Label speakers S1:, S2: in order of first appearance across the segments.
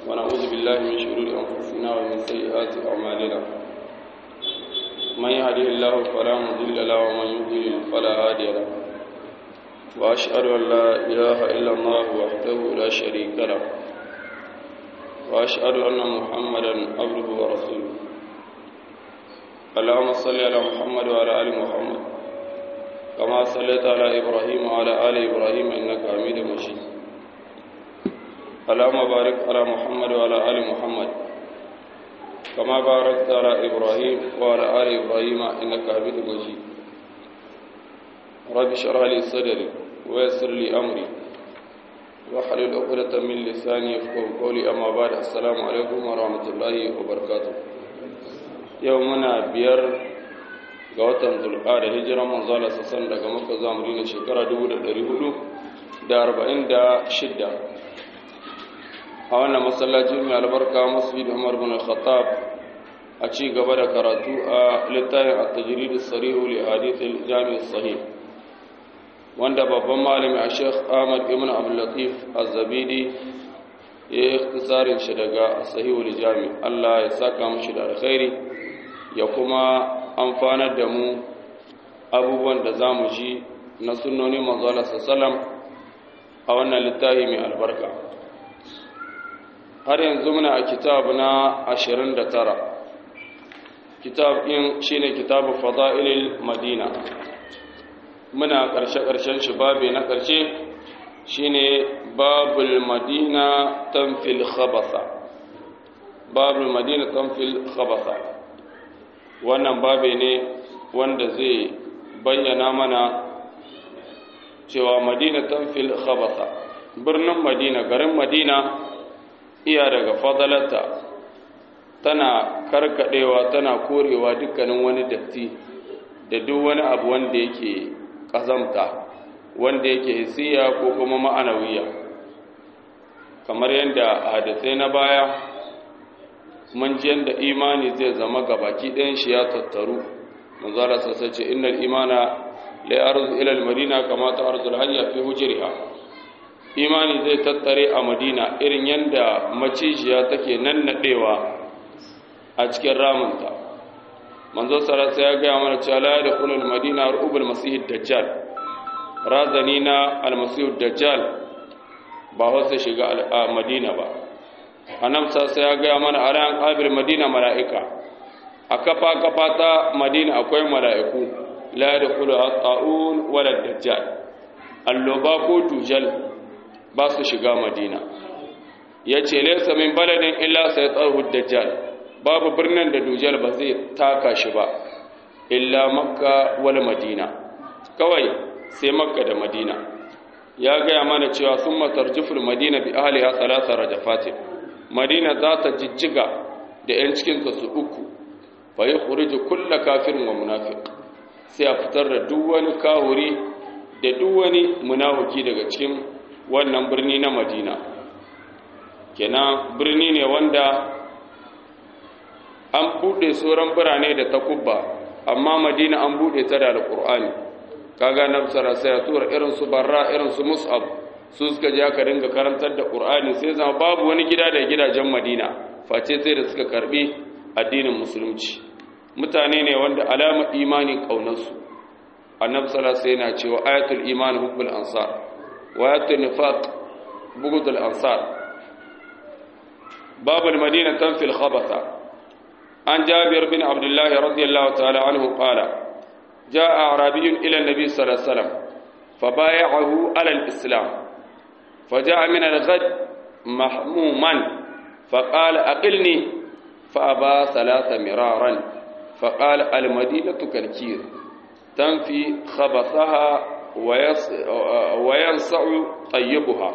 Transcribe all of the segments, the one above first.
S1: ونعوذ بالله من شرور أنفسنا ومن سيئات أعمالنا من يهده الله فلا مضل له ومن يضلل فلا هادي له وأشهد أن لا إله إلا الله وحده لا شريك له وأشهد أن محمدا عبده ورسوله اللهم صل على محمد وعلى آل محمد كما صليت على إبراهيم وعلى آل إبراهيم إنك حميد مجيد اللهم بارك على محمد وعلى آل محمد كما باركت على إبراهيم وعلى آل إبراهيم إنك حميد مجيد رب اشرح لي صدري ويسر لي أمري واحلل عقدة من لساني يفقهوا قولي أما بعد السلام عليكم ورحمة الله وبركاته يومنا بير ga watan zulqa'ada hijiran manzo Allah sassan daga Makka zuwa Madina shekara 1446 a wannan masallacin mai albarka Masjid Umar bin Khattab a ci gaba da karatu a littafin at-tajrid as-sarih li hadith al-jami' as-sahih wanda babban malami a Sheikh Ahmad ibn Abdul Latif Az-Zabidi ya yi ikhtisarin shi daga sahih al-jami' Allah ya saka mishi da alkhairi ya kuma amfanar da mu abubuwan da za mu ji na sunnoni manzala sallam a wannan littafi mai albarka har yanzu muna a kitab na 29 kitab ɗin shine kitabu fada'ilil madina muna ƙarshe-ƙarshen shi babi na ƙarshe shine babul madina tamfil khabasa babul madina tamfil khabasa wannan babe ne wanda zai bayyana mana cewa madina tanfil khabasa birnin madina garin madina iya daga fadalata tana karkadewa tana korewa dukkanin wani datti da duk wani abu wanda yake kazamta wanda yake hisiya ko kuma ma'anawiya kamar yadda hadisai na baya mun ji yadda imani zai zama gabaki ɗayan shi ya tattaru manzara sassa ce innal imana la arzu ila al-madina kama ta arzu al-hayya fi hujriha imani zai tattare a madina irin yadda macijiya take nannadewa a cikin ramunta manzo sarasa ya gaya mana cewa la yadkhulu al-madina rubul masih dajjal razani na al-masih dajjal ba wasu shiga a madina ba annabta sai ya gaya mana a ran ƙabir madina mala'ika a kafa kafa ta madina akwai mala'iku la da kula a ta'un wadda dajjal alloba ko tujal ba su shiga madina ya ce laisa min baladin illa sai tsarhu dajjal babu birnin da dujal ba zai taka shi ba illa makka wal madina kawai sai makka da madina ya gaya mana cewa sun matar jifin madina bi ahliha salasa rajafatin madina za ta jijjiga da 'yan cikinta su uku fa yi kuriji kulla kafirin wa munafik sai a fitar da duk wani kahuri da duk wani munafuki daga cikin wannan birni na madina kenan birni ne wanda an buɗe sauran birane da takubba amma madina an buɗe ta da alƙur'ani kaga nafsara sai ya tura irin su barra irin su mus'ab su suka je aka dinga karantar da Qur'ani sai zama babu wani gida da gidajen Madina face sai da suka karbi addinin musulunci mutane ne wanda alama imani kaunarsu annabi sallallahu alaihi wasallam cewa ayatul iman hubbul ansar wa ayatul nifaq bughdul ansar babul madina tanfil khabatha an jabir bin abdullah radiyallahu ta'ala anhu qala جاء أعرابي إلى النبي صلى الله عليه وسلم فبايعه على الإسلام فجاء من الغد محموما فقال أقلني فأبى ثلاث مرارا فقال المدينة كالكير تنفي خبثها وينصع طيبها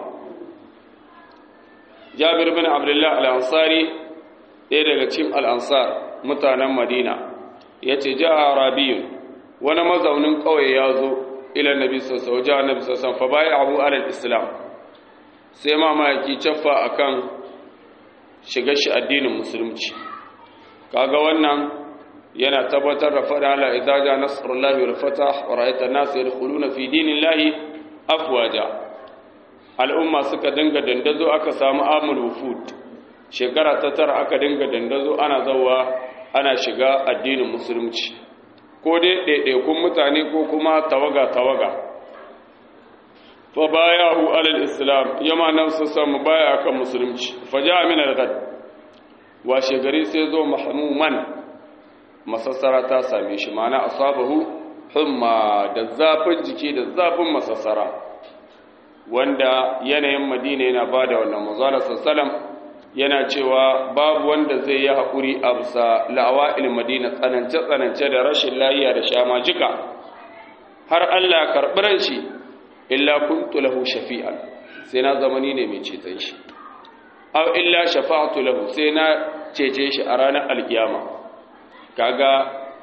S1: جابر بن عبد الله الأنصاري ɗaya daga cikin al'ansar mutanen madina ya ce ja a rabiyun wani mazaunin ƙauye ya zo ilan nabi sassa wajen annabi sassan fa baya abu alal islam sai mamaki caffa akan shiga shi addinin musulunci kaga wannan yana tabbatar da fada ala idaja nasrullahi wal fatah wa ra'aita an-nas yadkhuluna fi dinillahi afwaja al'umma suka dinga dandazo aka samu amul wufud shekara ta tara aka dinga dandazo ana zawa ana shiga addinin musulunci ko dai ɗaiɗaikun mutane ko kuma tawaga-tawaga fa baya hu alal islam yama nan su samu baya kan musulunci fa ja min al-ghad washe gari sai zo mahmuman masassara ta same shi mana asabahu humma da zafin jiki da zafin masassara wanda yanayin madina yana bada wannan manzo sallam yana cewa babu wanda zai yi haƙuri a bisa la'awa'il madina tsanance-tsanance da rashin layiya da shamajika har Allah karɓi shi illa kuntu lahu shafi'an sai na zamani ne mai ceton shi aw illa shafa'atu lahu sai na cece shi a ranar alkiyama kaga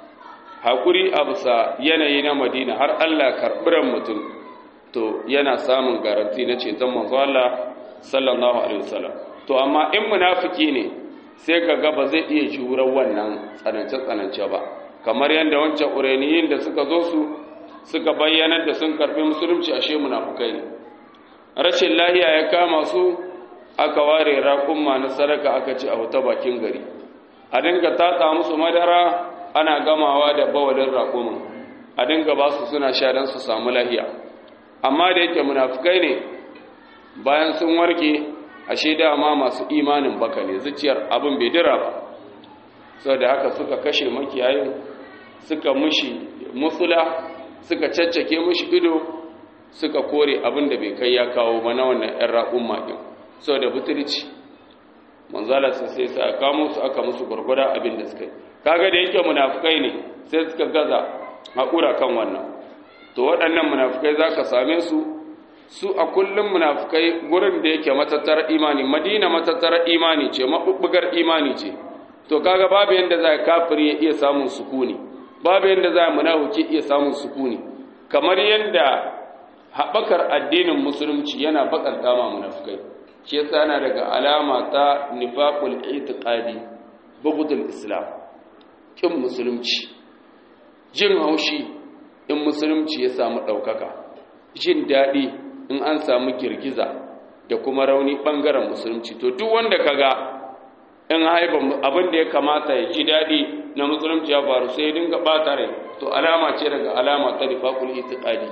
S1: haƙuri a bisa yanayi na madina har Allah karɓi mutum to yana samun garanti na ceton manzo Allah sallallahu alaihi wasallam to amma in munafiki ne sai ka ga ba zai iya jurar wannan tsanance-tsanance ba kamar yadda wancan uraniyin da suka zo su suka bayyana da sun karfi musulunci ashe munafukai ne rashin lahiya ya kama su aka ware raƙumma na sadaka aka ce a wuta bakin gari a dinga tatsa musu madara ana gamawa da bawalin raƙumin a dinga ba su suna sha don su samu lahiya amma da yake munafukai ne bayan sun warke ashe dama masu imanin baka ne zuciyar abin bai dira ba sau da haka suka kashe makiyayin suka mushi musula suka caccake mushi ido suka kore abin da bai kai ya kawo ba na wannan 'yan raƙun maɗin sau da butulci manzala su sai sa kamo su aka musu gwargwada abin da suka yi kaga da yake munafukai ne sai suka gaza haƙura kan wannan to waɗannan munafukai za ka same su su a kullum munafukai gurin da yake matattara imani madina matattara imani ce mabubbugar imani ce to kaga babu yanda za kafiri ya iya samun sukuni babu yanda za munafiki iya samun sukuni kamar yanda haɓakar addinin musulunci yana bakanta ma munafukai shi yasa yana daga alama ta nifaqul itiqadi bughdul islam kin musulunci jin haushi in musulunci ya samu ɗaukaka jin daɗi in an samu girgiza da kuma rauni ɓangaren musulunci to duk wanda kaga in haifa abin da ya kamata ya ji daɗi na musulunci ya faru sai ya dinga ɓata rai to alama ce daga alama ta nifaqul itiqadi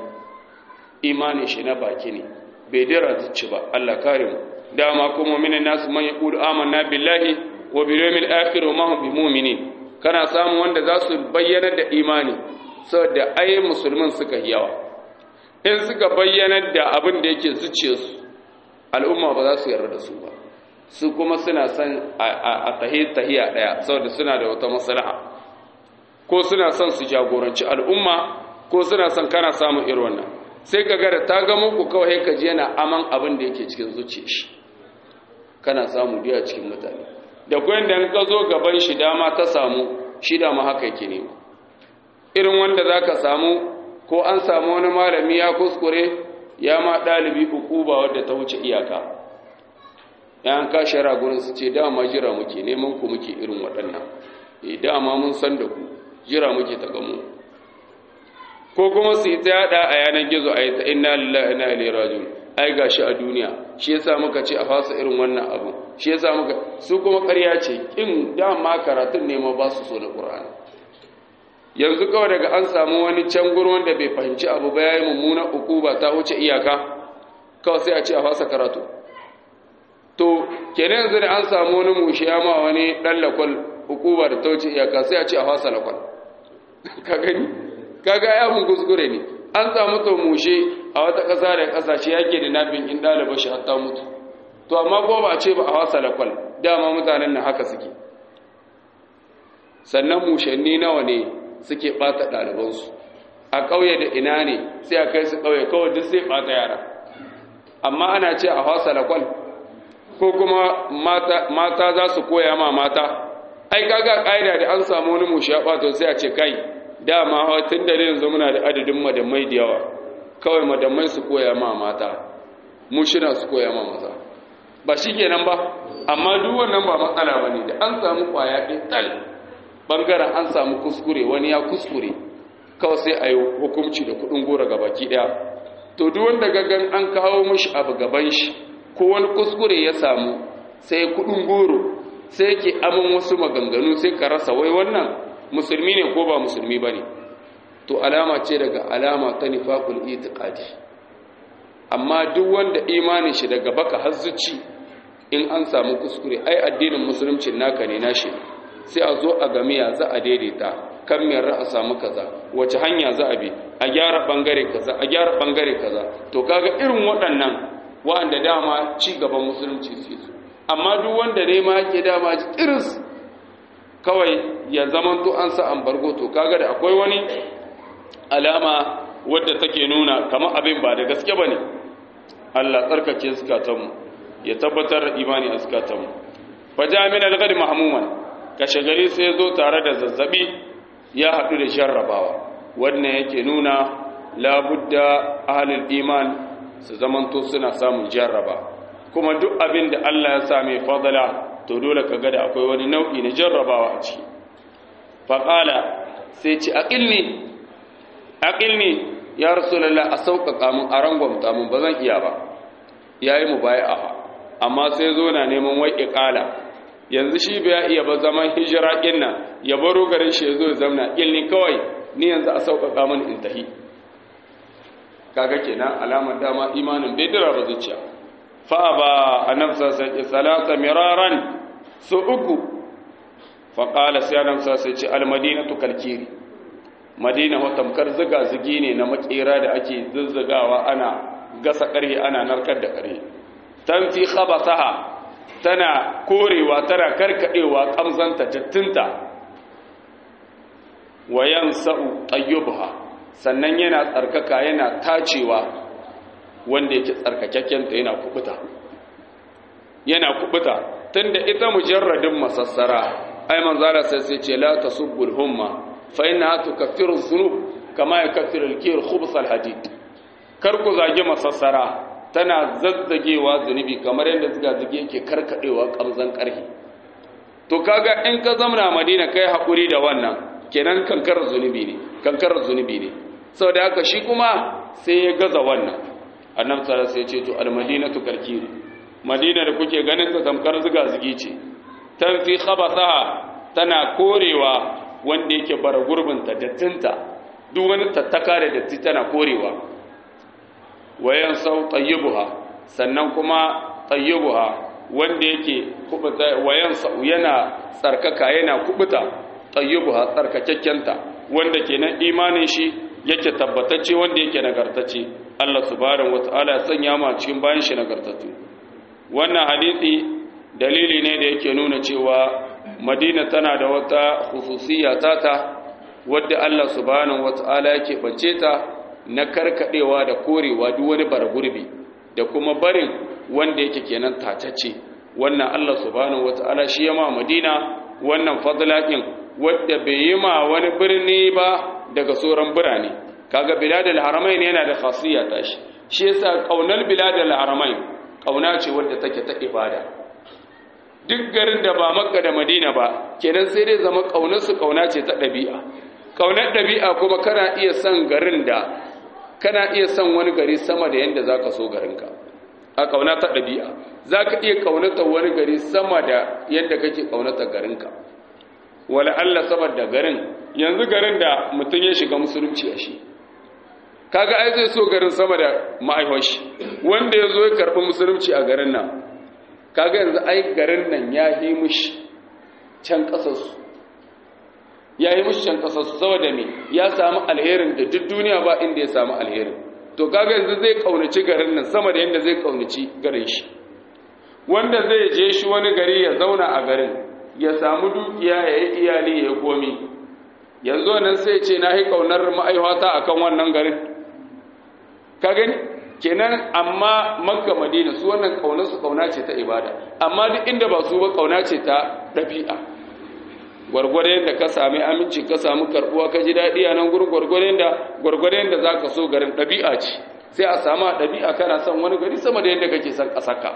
S1: imanin shi na baki ne bai dira zuci ba Allah kare mu dama kuma minan nasu man yaqulu amanna billahi wa bil yawmil akhir wa ma hum bimu'minin kana samu wanda za su bayyana da imani saboda ai musulmin suka yawa in suka bayyana da abin da yake zuciyarsu al'umma ba za su yarda da su ba su kuma suna son a tahi tahiya daya saboda suna da wata maslaha ko suna son su jagoranci al'umma ko suna son kana samun irin wannan sai ka ga da ta ga muku kawai ka ji yana aman abin da yake cikin zuciyar shi kana samu biya cikin mutane da kuwa da ka zo gaban shi dama ta samu shi dama haka yake nema irin wanda za ka samu ko an samu wani malami ya kuskure ya ma ɗalibi ba wadda ta wuce iyaka yan kashe ragunan su ce dama jira muke neman ku muke irin waɗannan e dama mun san da ku jira muke ta gamu ko kuma su yi ta yada a yanar gizo a yi ta inna lillahi inna ilaihi rajiun ai gashi a duniya shi yasa muka ce a fasa irin wannan abu shi yasa muka su kuma ƙarya ce kin dama karatun ne ma ba su so na Qur'ani yanzu kawai daga an samu wani can gurin wanda bai fahimci abu ba yayi mummuna ukuba ta wuce iyaka kawai sai a ce a fasa karatu to kenan yanzu da an samu wani mushi ya ma wani dan lakwal ukuba da ta wuce iyaka sai a ce a fasa lakwal ka gani kaga ya mun kuskure ne an samu to mushe a wata ƙasa da ƙasashe yake da nafin in ɗaliba shi hatta mutu to amma ko ba a ce ba a wasa lakwal dama mutanen nan haka suke sannan mushanni nawa ne suke ɓata ɗalibansu a ƙauye da ina ne sai a kai su ƙauye kawai duk sai ɓata yara amma ana ce a wasa lakwal ko kuma mata za su koya ma mata ai kaga ƙa'ida da an samu wani mushi ya ɓata sai a ce kai dama tun da yanzu muna da adadin madamai da yawa kawai madamai su koya ma mata mushina su koya ma maza ba shi kenan ba amma duk wannan ba matsala ba ne da an samu kwaya ɗin tal ɓangaren an samu kuskure wani ya kuskure kawai sai a yi hukumci da kuɗin gora ga baki ɗaya to duk wanda gagan an kawo mashi abu gaban shi ko wani kuskure ya samu sai kudin goro sai yake aman wasu maganganu sai ka rasa wai wannan musulmi ne ko ba musulmi bane to alama ce daga alama ta nifaqul itiqadi amma duk wanda imanin shi daga baka har zuci in an samu kuskure ai addinin musulunci naka ne nashi sai a zo a gamiya za a daidaita kan mai a samu kaza wace hanya za a bi a gyara bangare kaza a gyara bangare kaza to kaga irin waɗannan wa'anda dama ci gaban musulunci su su amma duk wanda ne ma yake dama iris kawai ya zamanto an sa an bargo to kaga da akwai wani alama wadda take nuna kamar abin ba da gaske bane Allah tsarkake zukatanmu ya tabbatar da imani a zukatanmu faja min al-ghad mahmuman kashe gari sai zo tare da zazzabi ya haɗu da jarrabawa wannan yake nuna labudda ahlul iman su zamanto suna samun jarraba kuma duk abin da Allah ya sa mai fadala to dole ka ga da akwai wani nau'i na jarrabawa a ciki faqala sai ci aqilni aqilni ya rasulullah a sauƙaƙa mun a rangwamta mun ba zan iya ba yayi mu bai'a amma sai zo na neman wai iqala yanzu shi bai iya ba zaman hijira din nan ya baro garin shi yazo ya zamna ilni kawai ni yanzu a sauƙaƙa mun in tahi kaga kenan alamar dama imanin bai dira ba zuciya fa ba annabsa sai salata miraran su uku fa qala sai annabsa sai ce al madinatu kalkiri madina wa tamkar ziga zigi ne na makera da ake zuzzugawa ana gasa ƙarhe ana narkar da ƙarhe tanfi khabasaha tana korewa tana karkadewa kamzanta dattinta wayan sa'u tayyubha sannan yana tsarkaka yana tacewa wanda yake tsarkakakken ta yana kubuta yana kubuta tunda ita mujarradin masassara ai manzala sai sai ce la tasubbul humma fa innaha tukaffiru dhunub kama yakaffiru al-kir khubs al-hadid kar ku zage masassara tana zazzagewa zunubi kamar yadda zuga-zuge yake karkadewa kamzan karhi to kaga in ka zamna madina kai hakuri da wannan kenan kankar zunubi ne kankar zunubi ne saboda haka shi kuma sai ya gaza wannan annabi sallallahu alaihi wasallam sai ya ce to al-madinatu karkiri madina da kuke ganin ta tamkar zuga-zugi ce tanfi khabathaha tana korewa wanda yake bara gurbinta dattinta duk wani tattaka da datti tana korewa wayan sau tayyibuha sannan kuma tayyibuha wanda yake kubuta wayan sau yana tsarkaka yana kubuta tayyibuha tsarkakakkenta wanda kenan imanin shi yake tabbatacce wanda yake nagartacce Allah subhanahu wataala ya sanya mu cikin bayan shi nagartattu wannan hadisi dalili ne da yake nuna cewa Madina tana da wata khususiyya tata wadda Allah subhanahu wataala yake bance ta na karkadewa da korewa duk wani bargurbi da kuma barin wanda yake kenan tatacce wannan Allah subhanahu wataala shi ya ma Madina wannan fadlakin wadda bai yi ma wani birni ba daga sauran birane kaga biladul haramain yana da khasiyya ta shi shi yasa kaunar biladul haramain kauna ce wadda take ta ibada duk garin da ba Makka da Madina ba kenan sai dai zama kaunar su kauna ce ta dabi'a kaunar dabi'a kuma kana iya son garin da kana iya son wani gari sama da yadda za ka so garinka a ƙauna ta ɗabi'a za ka iya ƙaunata wani gari sama da yadda kake ƙaunata garinka wala Allah saboda garin yanzu garin da mutum ya shiga musulunci a shi kaga ai zai so garin sama da ma'aihoshi wanda ya zo ya karɓi musulunci a garin nan kaga yanzu ai garin nan ya yi mushi can ƙasarsu ya yi mushi can ƙasarsu saboda me ya samu alherin da duk duniya ba inda ya samu alherin to kaga yanzu zai kaunaci garin nan sama da yadda zai kaunaci garin shi wanda zai je shi wani gari ya zauna a garin ya samu dukiya ya yi iyali ya yi komi yanzu nan sai ce na yi kaunar ma'aihwata a kan wannan garin ka gani kenan amma makka madina su wannan kaunarsu kauna ce ta ibada amma duk inda ba su ba kauna ce ta ɗabi'a gwargwadon da ka sami aminci ka samu karbuwa ka ji daɗi a nan gurin gwargwadon da gwargwadon da za ka so garin ɗabi'a ce sai a samu ɗabi'a kana son wani gari sama da yadda kake son ƙasaka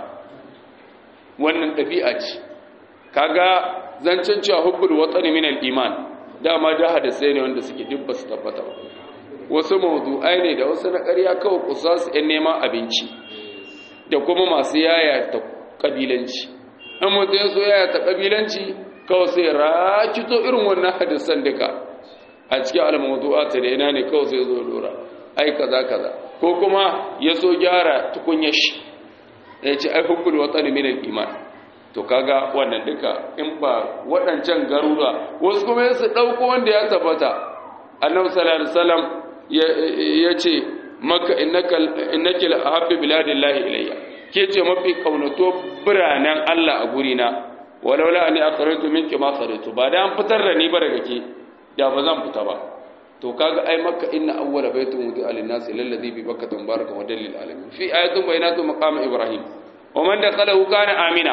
S1: wannan ɗabi'a ce kaga zancen cewa hubbul watsani minal iman dama da hadisai ne wanda suke duk su tabbata ba wasu mawdu'ai ne da wasu na ƙarya kawai kusa su ‘yan neman abinci da kuma masu yaya ta ƙabilanci in mutum ya so ya ta kabilanci kawai sai rakito irin wannan hadisan duka a cikin al-mawdu'at da ina ne kawai sai zo dora ai kaza kaza ko kuma ya so gyara tukunyar shi ya ce ai hubbul watan min al-iman to kaga wannan duka in ba waɗancan garuruwa wasu kuma su ɗauko wanda ya tabbata annabi sallallahu alaihi wasallam ya ce maka innaka innaka ahabbi biladillahi ilayya ke ce mafi kaunato biranen Allah a gurina walaula ani akhrajtu minki ma kharajtu ba da an fitar da ni ba daga ke da ba zan fita ba to kaga ai makka inna awwala baytun wudi'a lin-nas lalladhi bi bakkah mubarakun wa dalil alamin fi ayatun bayyinatun maqam ibrahim wa man dakhalahu kana amina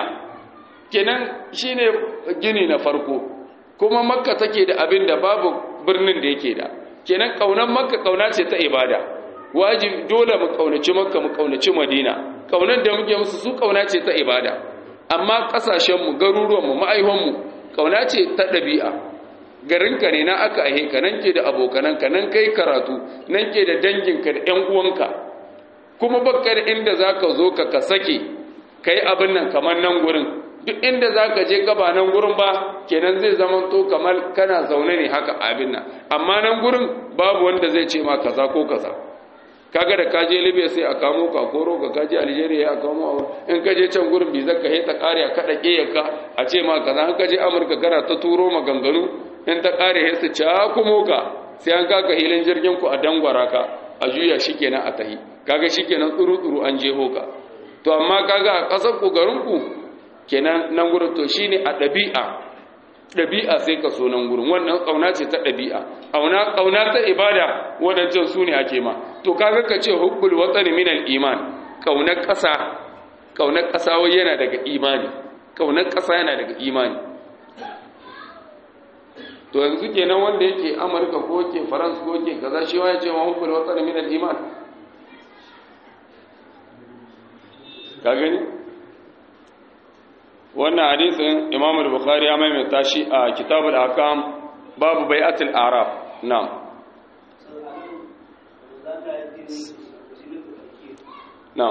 S1: kenan shine gini na farko kuma makka take da abin da babu birnin da yake da kenan kaunan makka kauna ce ta ibada wajibi dole mu kaunaci makka mu kaunaci madina kaunar da muke musu su kauna ce ta ibada amma kasashen mu garuruwan mu ma'aihon mu kauna ce ta dabi'a garinka ne na aka ahe ka nan ke da abokananka nan kai karatu nan ke da danginka da ƴan uwanka kuma bakka da inda zaka zo ka ka sake kai abin nan kamar nan gurin duk inda za ka je gaba nan gurin ba kenan zai zama to kamar kana zaune ne haka abin nan amma nan gurin babu wanda zai ce ma kaza ko kaza kaga da ka je libya sai a kamo ka koro ka kaje algeria ya kamo in ka je can gurin bi zaka heta kare a kada ka a ce ma kaza in ka je amurka kana ta turo maganganu in ta kare he su ca kuma ka sai an kaka hilin jirgin ku a dangwara ka a juya shikenan a tahi kaga shikenan tsuru tsuru an jeho ka to amma kaga a kasar ku garin ku kenan nan gurin to shine a ɗabi'a ɗabi'a sai ka so nan gurin wannan ƙauna ce ta ɗabi'a ƙauna ƙauna ta ibada wadancan su ne ake ma to kaga ka ce hubbul watani min iman ƙaunar ƙasa ƙaunar ƙasa wai yana daga imani ƙaunar ƙasa yana daga imani to yanzu kenan wanda yake amurka ko ke faransa ko ke kaza shi ya ce ma hubbul watani min iman ka gani wannan hadisin imam al-bukhari ya maimaita shi a kitabul akam babu bai'atul araf na'am na'am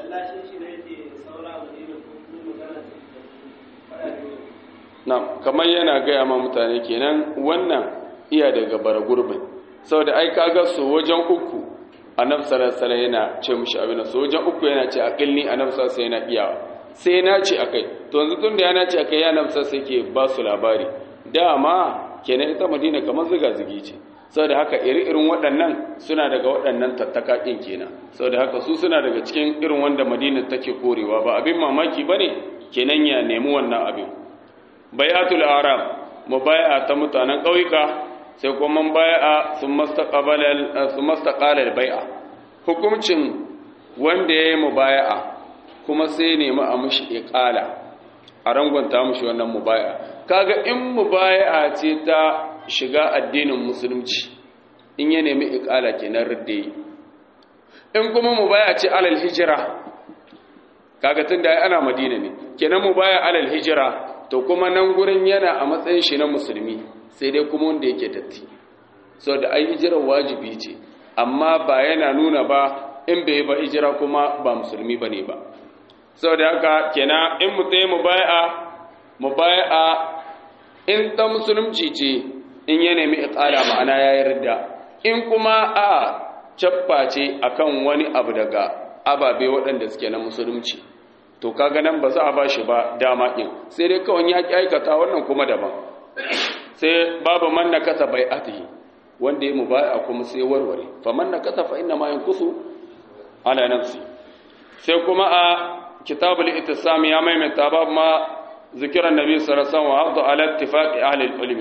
S1: na'am kamar yana gaya ma mutane kenan wannan iya daga bara gurbin saboda ai kaga su wajen uku annabi sallallahu alaihi wasallam yana ce mushi abin su wajen uku yana ce aqilni annabi sallallahu alaihi wasallam yana iyawa sai na ce akai to yanzu tun da ya nace akai ya namsa sai ke ba su labari dama kenan ita madina kamar ziga zigi ce saboda haka iri-irin waɗannan suna daga waɗannan tattaka ɗin kenan saboda haka su suna daga cikin irin wanda madina take korewa ba abin mamaki ba ne kenan ya nemi wannan abin bayatul arab mubaya ta mutanen ƙauyuka sai kuma bai'a sun mastaqala bai'a hukuncin wanda ya yi mubaya'a kuma sai nemi a mushi iqala a rangonta mushi wannan mubaya kaga in mubaya ce ta shiga addinin musulunci in ya nemi iqala kenan ridde in kuma mubaya ce alal hijira kaga tunda ai ana madina ne kenan mubaya alal hijira to kuma nan gurin yana a matsayin shi na musulmi sai dai kuma wanda yake datti saboda ai hijirar wajibi ce amma ba yana nuna ba in bai ba hijira kuma ba musulmi bane ba saboda haka kenan in mutum ya mubai'a mubai'a in ta musulunci ce in ya nemi iqala ma'ana ya yarda in kuma a cappa ce akan wani abu daga ababe waɗanda suke na musulunci to kaga nan ba za a bashi ba dama din sai dai kawai ya aikata wannan kuma daban sai babu man nakasa bai'atihi wanda ya mubai'a kuma sai warware fa man nakasa fa inna ma yankusu ala nafsi sai kuma a كتاب الاتسام يا ميمة باب ما ذكر النبي صلى الله عليه وسلم وعرض على اتفاق أهل العلم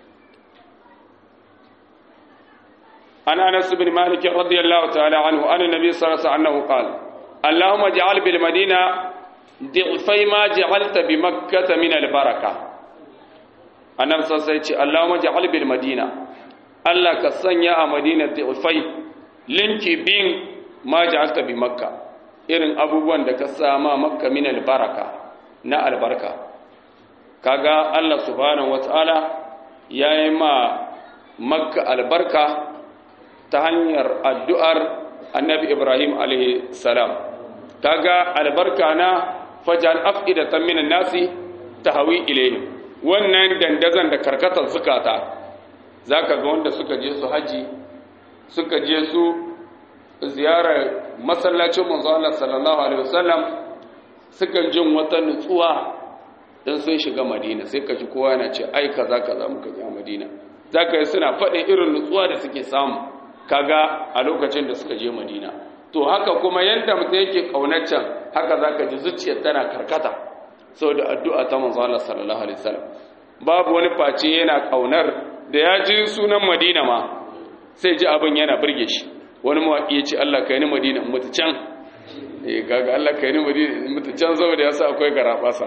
S1: عن أنس بن مالك رضي الله تعالى عنه أن النبي صلى الله عليه وسلم أنه قال اللهم اجعل بالمدينة ضعفي ما جعلت بمكة من البركة النبي صلى الله عليه وسلم اللهم اجعل بالمدينة الله كسنيا مدينة ضعفي لنكي بين ما جعلت بمكة irin abubuwan da ka sama makka min albaraka na albarka kaga Allah subhanahu wataala yayi ma makka albarka ta hanyar addu'ar annabi Ibrahim alaihi salam kaga albarka na fajal afidatan minan nasi tahwi ilayhim wannan dandazan da karkatar zukata zaka ga wanda suka je su haji suka je su ziyarar masallacin manzo Allah sallallahu alaihi wasallam suka jin wata nutsuwa dan sun shiga Madina sai ka ji kowa yana ce ai kaza kaza muka je Madina zaka yi suna faɗin irin nutsuwa da suke samu kaga a lokacin da suka je Madina to haka kuma yanda mutum yake kaunaccen haka zaka ji zuciyar tana karkata saboda addu'a ta manzo Allah sallallahu alaihi wasallam babu wani face yana kaunar da ya ji sunan Madina ma sai ji abin yana burge shi wani mawaƙi ya ce Allah kai ni Madina in mutu can eh kaga Allah kai ni Madina in mutu can saboda yasa akwai garabasa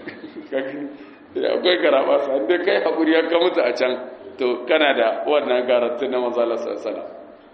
S1: akwai garabasa inda kai hakuri ya ka mutu a can to kana da wannan garantin na manzo Allah sallallahu alaihi wasallam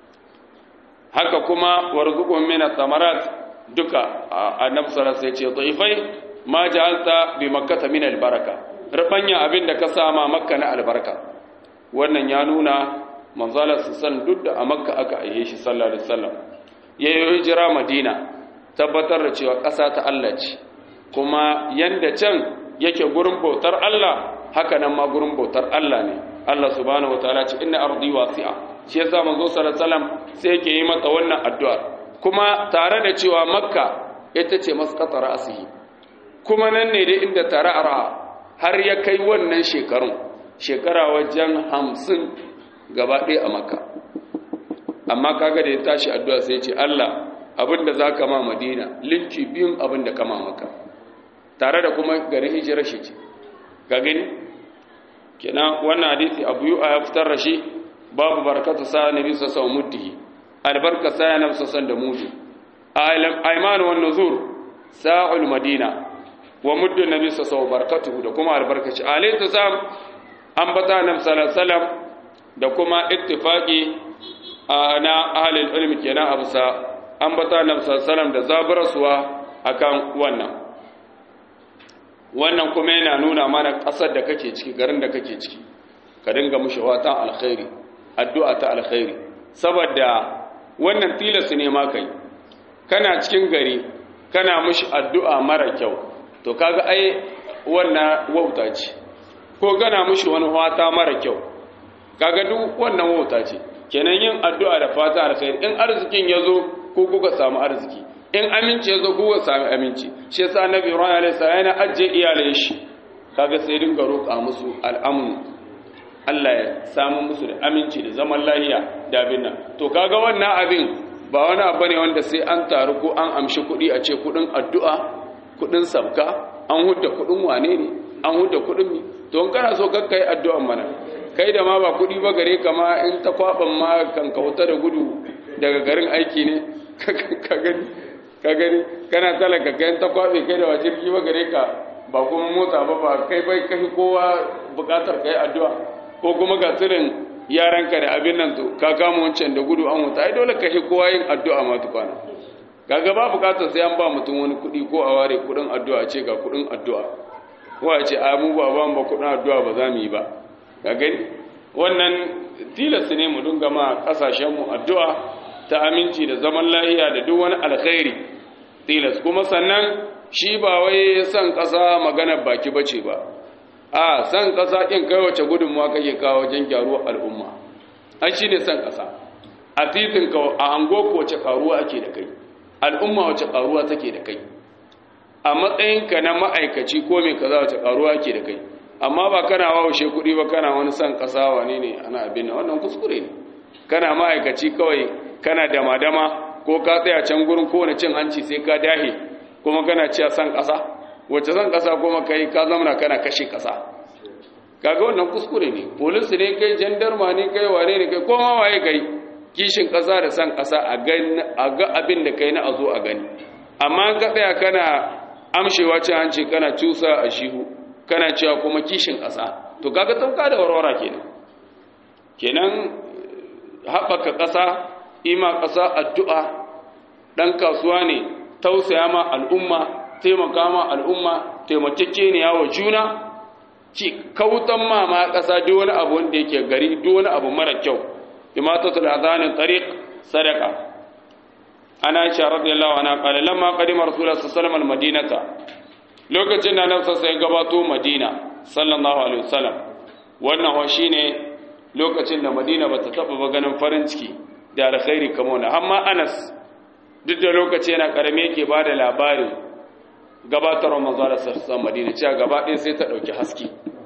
S1: haka kuma warzuqhum min ath-thamarat duka annabi sallallahu alaihi wasallam ya ce dhaifai ma ja'alta bi makkah min al-baraka rabanya abinda ka sama makka na albarka wannan ya nuna manzala sallallahu duk da a makka aka aiye shi sallallahu alaihi wasallam yayin hijira madina tabbatar da cewa ƙasa ta Allah ce kuma yanda can yake gurin bautar Allah haka nan ma gurin bautar Allah ne Allah subhanahu wataala ce inna ardi wasi'a shi yasa manzo sallallahu alaihi wasallam sai yake yi mata wannan addu'a kuma tare da cewa makka ita ce masqata ra'sihi kuma nan ne dai inda tara'ara har ya kai wannan shekarun shekara wajen hamsin gaba ɗaya a makka amma kaga da ya tashi addu'a sai ce Allah abinda za ka ma madina linki biyun abinda ka ma maka tare da kuma garin hijirar shi ce ga gani kenan wannan hadisi abu yi a ya fitar da shi babu barkatu sa nabi sassan muddihi albarka sa ya nabi sassan da mudu aimanu wa nuzur sa'ul madina wa muddu nabi sassan barkatu da kuma albarkaci alaihi sam an bata nabi sallallahu alaihi da kuma ittifaqi na ahlul ilmi kenan a bisa ambata annabi sallallahu da zaburarsuwa akan wannan wannan kuma yana nuna mana ƙasar da kake ciki garin da kake ciki ka dinga mushi watan alkhairi addu'a ta alkhairi saboda wannan tilas ne ma kai kana cikin gari kana mushi addu'a mara kyau to kaga ai wannan wauta ce ko gana mushi wani wata mara kyau kaga duk wannan wauta ce kenan yin addu'a da fata alkhairi in arzikin yazo ko kuka samu arziki in aminci yazo ko kuka samu aminci shi yasa annabi Ibrahim alaihi salam yana ajje iyalan shi kaga sai dinga roƙa musu al'amun Allah ya samu musu da aminci da zaman lafiya da abin nan to kaga wannan abin ba wani abu ne wanda sai an taru ko an amshi kuɗi a ce kuɗin addu'a kuɗin sabka an hudda kuɗin wane ne an hudda kuɗin mi to in kana so kakka yi addu'an mana kai da ma ba kuɗi ba gare ka ma in ta kwaɓan ma kan kauta da gudu daga garin aiki ne ka gani ka gani kana talaka kai ta kwaɓe kai da wa jirgi ba gare ka ba kuma motsa ba ba kai bai kai kowa buƙatar kai addu'a ko kuma ga tsirin yaranka da abin nan to ka kama wancan da gudu an wuta ai dole ka shi kowa yin addu'a ma tukwana kaga ba buƙatar sai an ba mutum wani kuɗi ko a ware kuɗin addu'a ce ga kuɗin addu'a ko a ce a mu ba ba mu ba kuɗin addu'a ba za mu yi ba ga gani wannan tilas ne mu dinga ma kasashenmu addu'a ta aminci da zaman lahiya da duk wani alkhairi tilas kuma sannan shi ba wai san ƙasa magana baki bace ba a san ƙasa ɗin kai wace gudunmuwa kake kawo wajen gyaruwar al'umma an shi ne san ƙasa a titin ka a hango ko wace ƙaruwa ake da kai al'umma wace ƙaruwa take da kai a matsayinka na ma'aikaci ko mai kaza wace ƙaruwa ake da kai amma ba kana wawushe kuɗi ba kana wani san ƙasa wane ne ana abin da wannan kuskure ne kana ma'aikaci kawai kana dama-dama ko ka tsaya can gurin kowane cin hanci sai ka dahe kuma kana ciya san ƙasa wacce san ƙasa kuma kai ka zamana kana kashe ƙasa kaga wannan kuskure ne polisi ne kai jandarma ne kai wane ne kai koma waye kai kishin ƙasa da san ƙasa a ga abin da kai na a zo a gani amma ka tsaya kana amshewa cin hanci kana cusa a shihu kana cewa kuma kishin ƙasa to kaga tauka da warwara kenan kenan haɓaka ƙasa ima ƙasa addu'a ɗan kasuwa ne tausaya ma al'umma taimaka ma al'umma taimakeke ne yawo juna ci kautan ma ma ƙasa duk wani abu wanda yake gari duk wani abu mara kyau imatatul azanin tariq sadaka ana aisha radiyallahu anha qala lamma qadima rasulullah sallallahu alaihi wasallam al-madinata lokacin da nan sai gabato madina sallallahu alaihi wasallam wannan wa shine lokacin da madina bata taba ba ganin farin ciki da alkhairi kamar wannan amma anas duk da lokaci yana karame yake bada labari gabatar manzo da sassan madina cewa gaba ɗaya sai ta dauki haske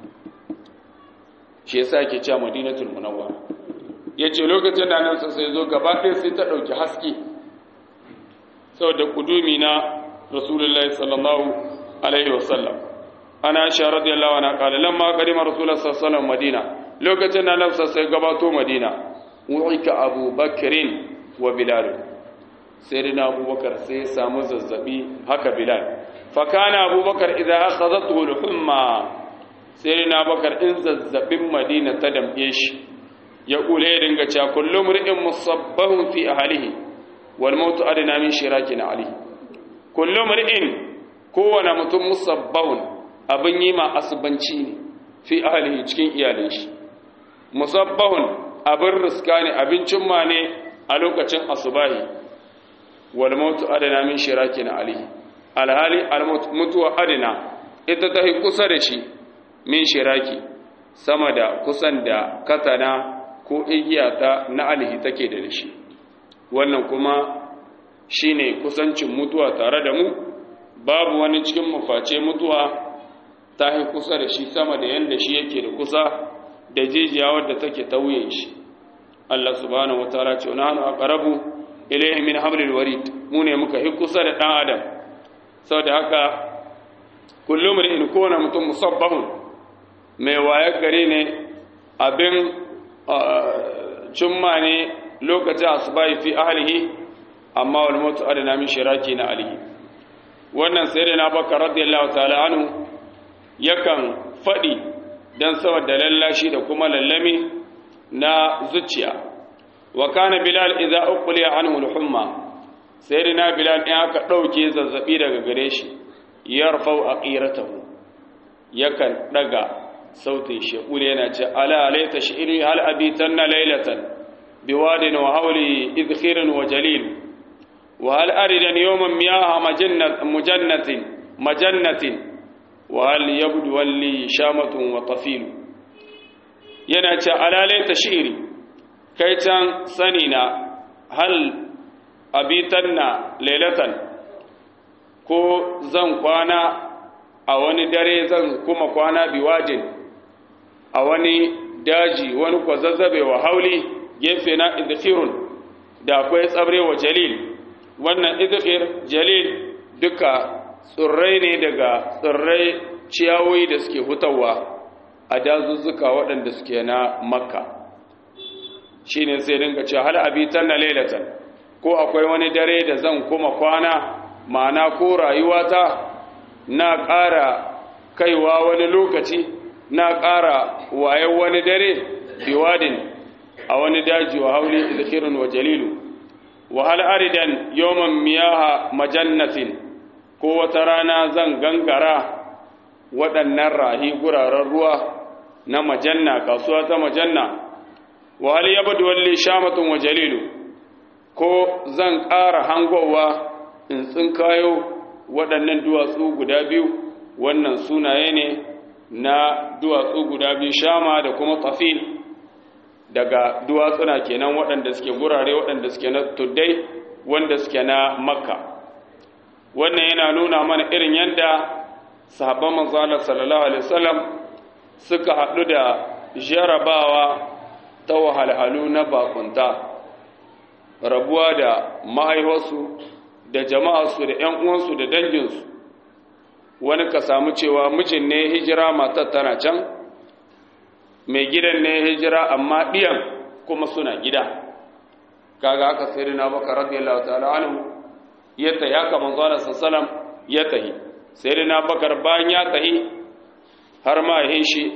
S1: shi yasa yake cewa madinatul munawwara yace lokacin da nan sai zo gaba ɗaya sai ta dauki haske saboda kudumi na rasulullahi sallallahu alaihi wasallam ana aisha radiyallahu anha qala lamma qadima rasulullahi sallallahu alaihi wasallam madina lokacin da nafsa sai gabato madina wu'ika abubakrin wa bilal sayyidina abubakar sai ya samu zazzabi haka bilal fa kana abubakar idza akhadhathu al-humma sayyidina abubakar in zazzabin madina ta dambe shi ya kule ya dinga cewa kullu mri'in musabbahun fi ahlihi wal mautu adna min shirakin alayhi kullu mri'in kowane mutum musabbahun abin yi ma asubanci ne fi ahlihi cikin iyalin shi musabbahun abin riska ne abincin ma ne a lokacin asubahi wal mautu adana min shirakin alayhi alhali al mutuwa adana ita ta kusa da shi min shiraki sama da kusan da katana ko igiya ta na alihi take da shi wannan kuma shine kusancin mutuwa tare da mu babu wani cikin maface mutuwa ta yi kusa da shi sama da yadda shi yake da kusa da jijiya wadda take tauye shi Allah subhanahu wataala ce na hannu aqrabu ilayhi min hablil warid mu ne muka yi kusa da dan adam saboda haka kullum in kona mutum musabbahun mai waye gare ne abin cimma ne lokacin asubai fi ahlihi amma wal mutu adana min shiraki na alihi wannan sai da na baka radiyallahu ta'ala anhu yakan faɗi don saboda lallashi da kuma lallami na zuciya wa kana bilal idza uqliya anhu al-humma sayyidina bilal in aka dauke zazzabi daga gare shi yarfau aqiratahu yakan daga sautin shi kule yana ce ala laita shi'ri hal abitanna laylatan biwadin wa hawli idkhirin wa jalil wa hal aridan yawman miyaha majannat mujannatin majannatin وهل يبدو لي شامة وطفيل yana ce alalai ta shi'iri kai can sani na hal abitan na lailatan ko zan kwana a wani dare zan kuma kwana biwajin a wani daji wani kwazazzabe wa hauli gefe na idhirun da akwai tsabre wa jalil wannan idhir jalil duka tsirrai ne daga tsirrai ciyawoyi da suke hutawa a dazuzzuka waɗanda suke na makka shi ne sai dinga ce hal abitan na lailatan ko akwai wani dare da zan kuma kwana ma'ana ko rayuwata na ƙara kaiwa wani lokaci na ƙara wayan wani dare biwadin a wani daji wa hauli ilkhirin wa jalilu wa hal aridan yawman miyaha majannatin ko wata rana zan gangara waɗannan rahi guraren ruwa na majanna kasuwa ta majanna wa hal yabdu walli shamatun wa jalilu ko zan ƙara hangowa in tsinkayo waɗannan duwatsu guda biyu wannan sunaye ne na duwatsu guda biyu shama da kuma tafil daga duwatsuna kenan waɗanda suke gurare waɗanda suke na tuddai wanda suke na makka wannan yana nuna mana irin yadda sahabban manzalar sallallahu alaihi wasallam suka haɗu da jarabawa ta wahalhalu na bakunta rabuwa da mahaifarsu da jama'arsu da ‘yan uwansu da danginsu wani ka samu cewa mijin ne hijira matar tana can mai gidan ne hijira amma ɗiyan kuma suna gida kaga aka sai na baka radiyallahu ta'ala anhu ya tahi haka manzo Allah sallam ya tahi sai na bakar bayan ya tahi har ma ya shi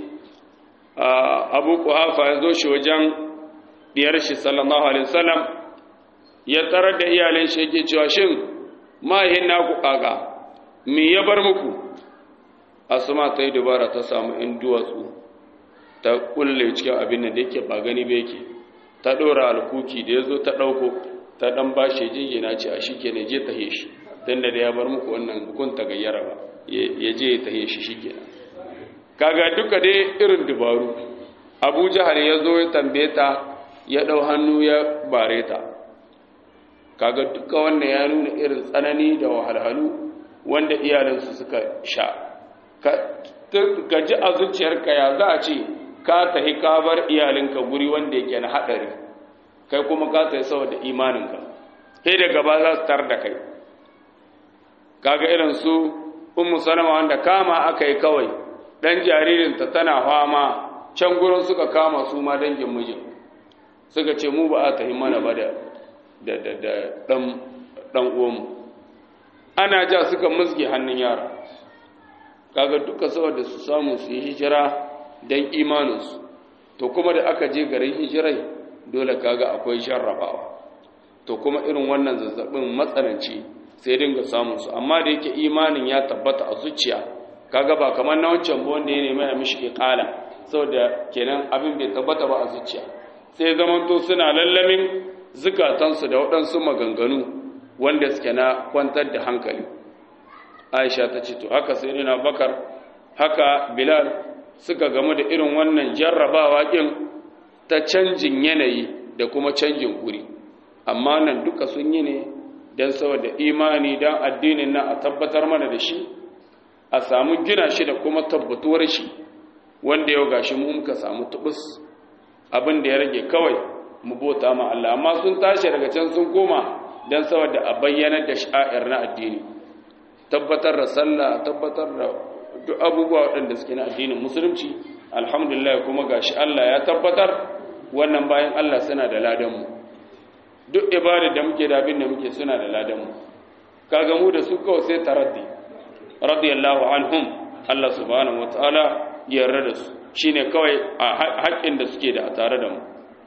S1: Abu Quhafa ya zo shi wajen diyar shi sallallahu alaihi wasallam ya tarar da iyalin shi yake cewa shin mahin naku kaga me ya bar muku asma ta yi dubara ta samu in duwatsu ta kulle cikin abin da yake ba gani ba yake ta dora alkuki da ya zo ta ɗauko ta ɗan ba shi jingina ce a shi ke ne je ta shi tunda da ya bar muku wannan kun gayyara ba ya je ta yi shi shike kaga duka dai irin dubaru abu jahal ya zo ya tambaye ta ya ɗau hannu ya bare ta kaga duka wannan ya nuna irin tsanani da wahalhalu wanda iyalinsu suka sha ka ji a zuciyarka ya za a ce ka tahi ka bar iyalinka guri wanda yake na haɗari kai kuma ka tahi saboda imaninka sai da gaba za su tar da kai kaga irin su ummu salama wanda kama aka yi kawai dan jaririnta tana fama can gurin suka kama su ma dangin mijin suka ce mu ba a tahi mana ba da da da da dan dan uwanmu ana ja suka musge hannun yara kaga duka saboda su samu su yi hijira dan imaninsu to kuma da aka je garin hijirai dole kaga akwai jarrabawa to kuma irin wannan zazzabin matsananci sai dinga samun su amma da yake imanin ya tabbata a zuciya kaga ba kamar na wancan ba wanda ya nemi a mishi iqala saboda kenan abin bai tabbata ba a zuciya sai zamanto suna lallamin zukatansu da waɗansu maganganu wanda suke na kwantar da hankali aisha ta ce to haka sai na bakar haka bilal suka gamu da irin wannan jarrabawa ƙin ta canjin yanayi da kuma canjin guri amma nan duka sun yi ne don saboda imani don addinin nan a tabbatar mana da shi a samu gina shi da kuma tabbatuwar shi wanda yau gashi mu muka samu tubus abin da ya rage kawai mu bota ma Allah amma sun tashi daga can sun koma don saboda a bayyanar da sha'ir na addini tabbatar da sallah tabbatar da duk abubuwa waɗanda suke na addinin musulunci alhamdulillah kuma gashi Allah ya tabbatar wannan bayan Allah suna da ladanmu duk ibadar da muke da abin da muke suna da ladanmu kaga mu da su kawai sai taraddi radiyallahu anhum Allah subhanahu wataala ya yarda da su shine kawai a haƙƙin da suke da a tare da mu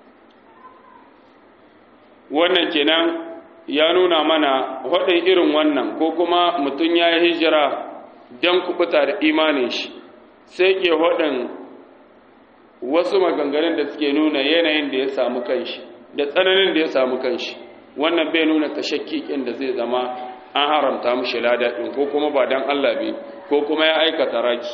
S1: wannan kenan ya nuna mana waɗin irin wannan ko kuma mutum ya yi hijira don kubuta da imanin shi sai ke waɗin wasu maganganun da suke nuna yanayin da ya samu kanshi da tsananin da ya samu kanshi wannan bai nuna tashakkikin da zai zama an haramta mushi ladaɗin ko kuma ba don Allah bai ko kuma ya aikata raki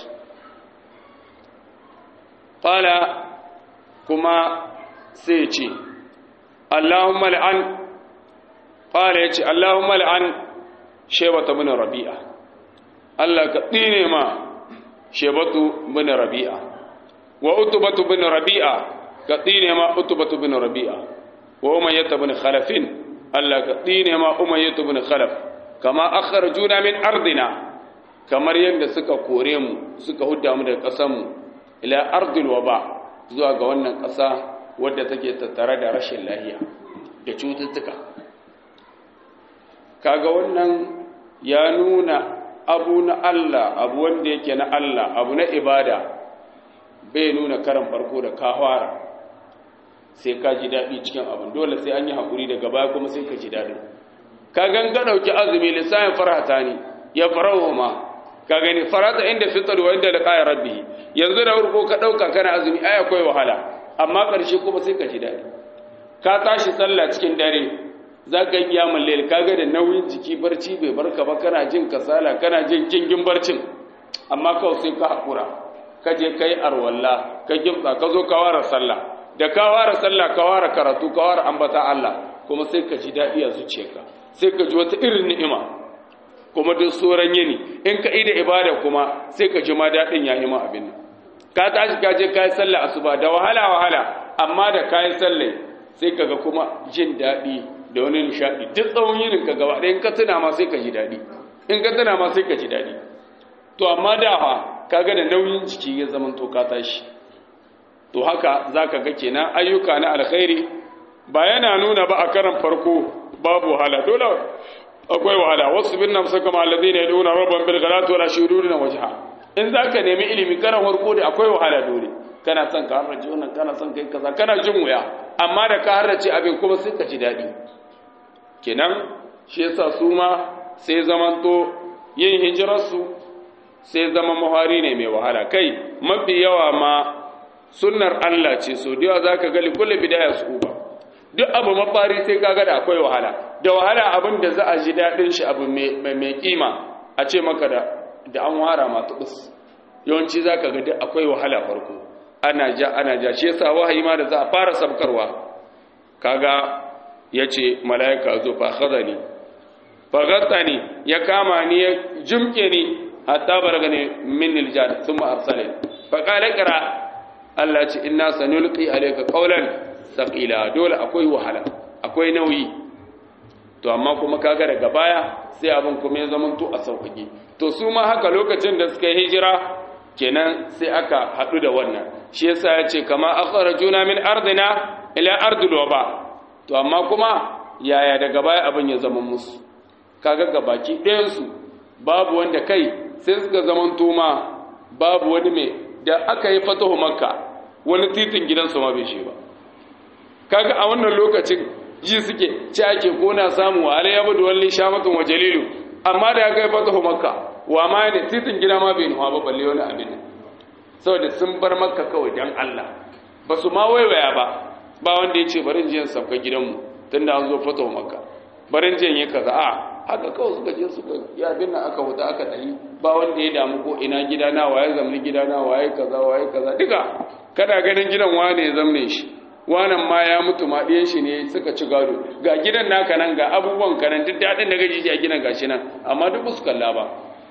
S1: fala kuma sai ce Allahumma la'an fala ya ce Allahumma la'an shebata bin rabi'a Allah ka tsine ma shebatu bin rabi'a wa utubatu bin rabi'a ka tsine ma utubatu bin rabi'a wa umayyata bin khalafin Allah ka tsine ma umayyatu bin khalaf kama akharjuna min ardina kamar yadda suka kore mu suka hudda mu daga ƙasar mu ila ardil waba zuwa ga wannan ƙasa wadda take tattare da rashin lahiya da cututtuka kaga wannan ya nuna abu na Allah abu wanda yake na Allah abu na ibada bai nuna karan farko da kawara sai ka ji daɗi cikin abin dole sai an yi haƙuri daga baya kuma sai ka ji daɗi ka ganga ɗauki azumi lissayin farhata ne ya farawo ma ka gani farata inda fitar wa inda da ƙaya rabbi yanzu da farko ka ɗauka kana azumi ai akwai wahala amma ƙarshe kuma sai ka ji daɗi ka tashi sallah cikin dare za ka yi kiyamun lail ka ga da nauyin jiki barci bai barka ba kana jin kasala kana jin kingin barcin amma kawai sai ka haƙura ka je ka yi arwalla ka gimtsa ka zo ka ware sallah da ka ware sallah ka ware karatu ka ware ambata Allah kuma sai ka ji daɗi a zuciyarka sai ka ji wata irin ni'ima kuma duk sauran yini in ka ida ibada kuma sai ka ji ma daɗin ya yi ma abin nan ka tashi ka je ka yi sallah asuba da wahala wahala amma da ka yi sallah sai ka ga kuma jin daɗi da wani nishaɗi duk tsawon yinin ka gaba ɗaya in ka tuna ma sai ka ji daɗi in ka tuna ma sai ka ji daɗi to amma da fa ka ga da nauyin jiki ya zama to ka tashi to haka za ka ga kenan ayyuka na alkhairi ba yana nuna ba a karan farko babu wahala dole akwai wahala wasu bin nafsa kama allazi ne duna rabban bil galati wala shururi na wajha in zaka nemi ilimi karan farko da akwai wahala dole kana son ka harrace wannan kana son kai kaza kana jin wuya amma da ka harrace abin kuma sai ka ji dadi kenan shi yasa su ma sai zamanto yin hijirar su sai zama muhari ne mai wahala kai mafi yawa ma sunnar Allah ce so da yawa zaka ga kullu bidaya su uba duk abu mafari sai kaga da akwai wahala da wahala abin da za a ji daɗin shi abu mai kima a ce maka da da an wara ma tubus yawanci za ka ga duk akwai wahala farko ana ja ana ja shi yasa wahayi ma da za a fara sabkarwa kaga yace malaika zo fa khadani fa ghattani ya kama ni ya jumke ni hatta baragani min aljad thumma arsalani fa qala qra Allah ce inna sanulqi alayka qawlan thaqila dole akwai wahala akwai nauyi to amma kuma kaga daga baya sai abin kuma ya zama to a sauƙaƙe to su ma haka lokacin da suka hijira kenan sai aka haɗu da wannan shi yasa ya ce kama akhrajuna min ardina ila ardil waba to amma kuma yaya daga baya abin ya zama musu kaga gabaki ɗayan su babu wanda kai sai suka zaman toma babu wani mai da aka yi fatahu makka wani titin gidansu ma bai shi ba kaga a wannan lokacin ji suke ci ake kona samu wa alayya badu walli shamatun wa jalilu amma da aka yi fatahu makka wa ma ne titin gida ma bai nuwa ba balle wani abin saboda sun bar makka kawai dan Allah ba su ma waiwaya ba ba wanda ya ce barin jiyan sauka gidanmu tunda an zo fatahu makka barin jiyan yi kaza a haka kawai suka je suka ya bin nan aka huta aka tafi ba wanda ya damu ko ina gida na waye zamni gida na waye kaza waye kaza duka kada ganin gidan wane ya zamne shi wanan ma ya mutu ma ɗiyan shi ne suka ci gado ga gidan naka nan ga abubuwan ka nan duk daɗin da gaji a gidan gashi nan amma duk su kalla ba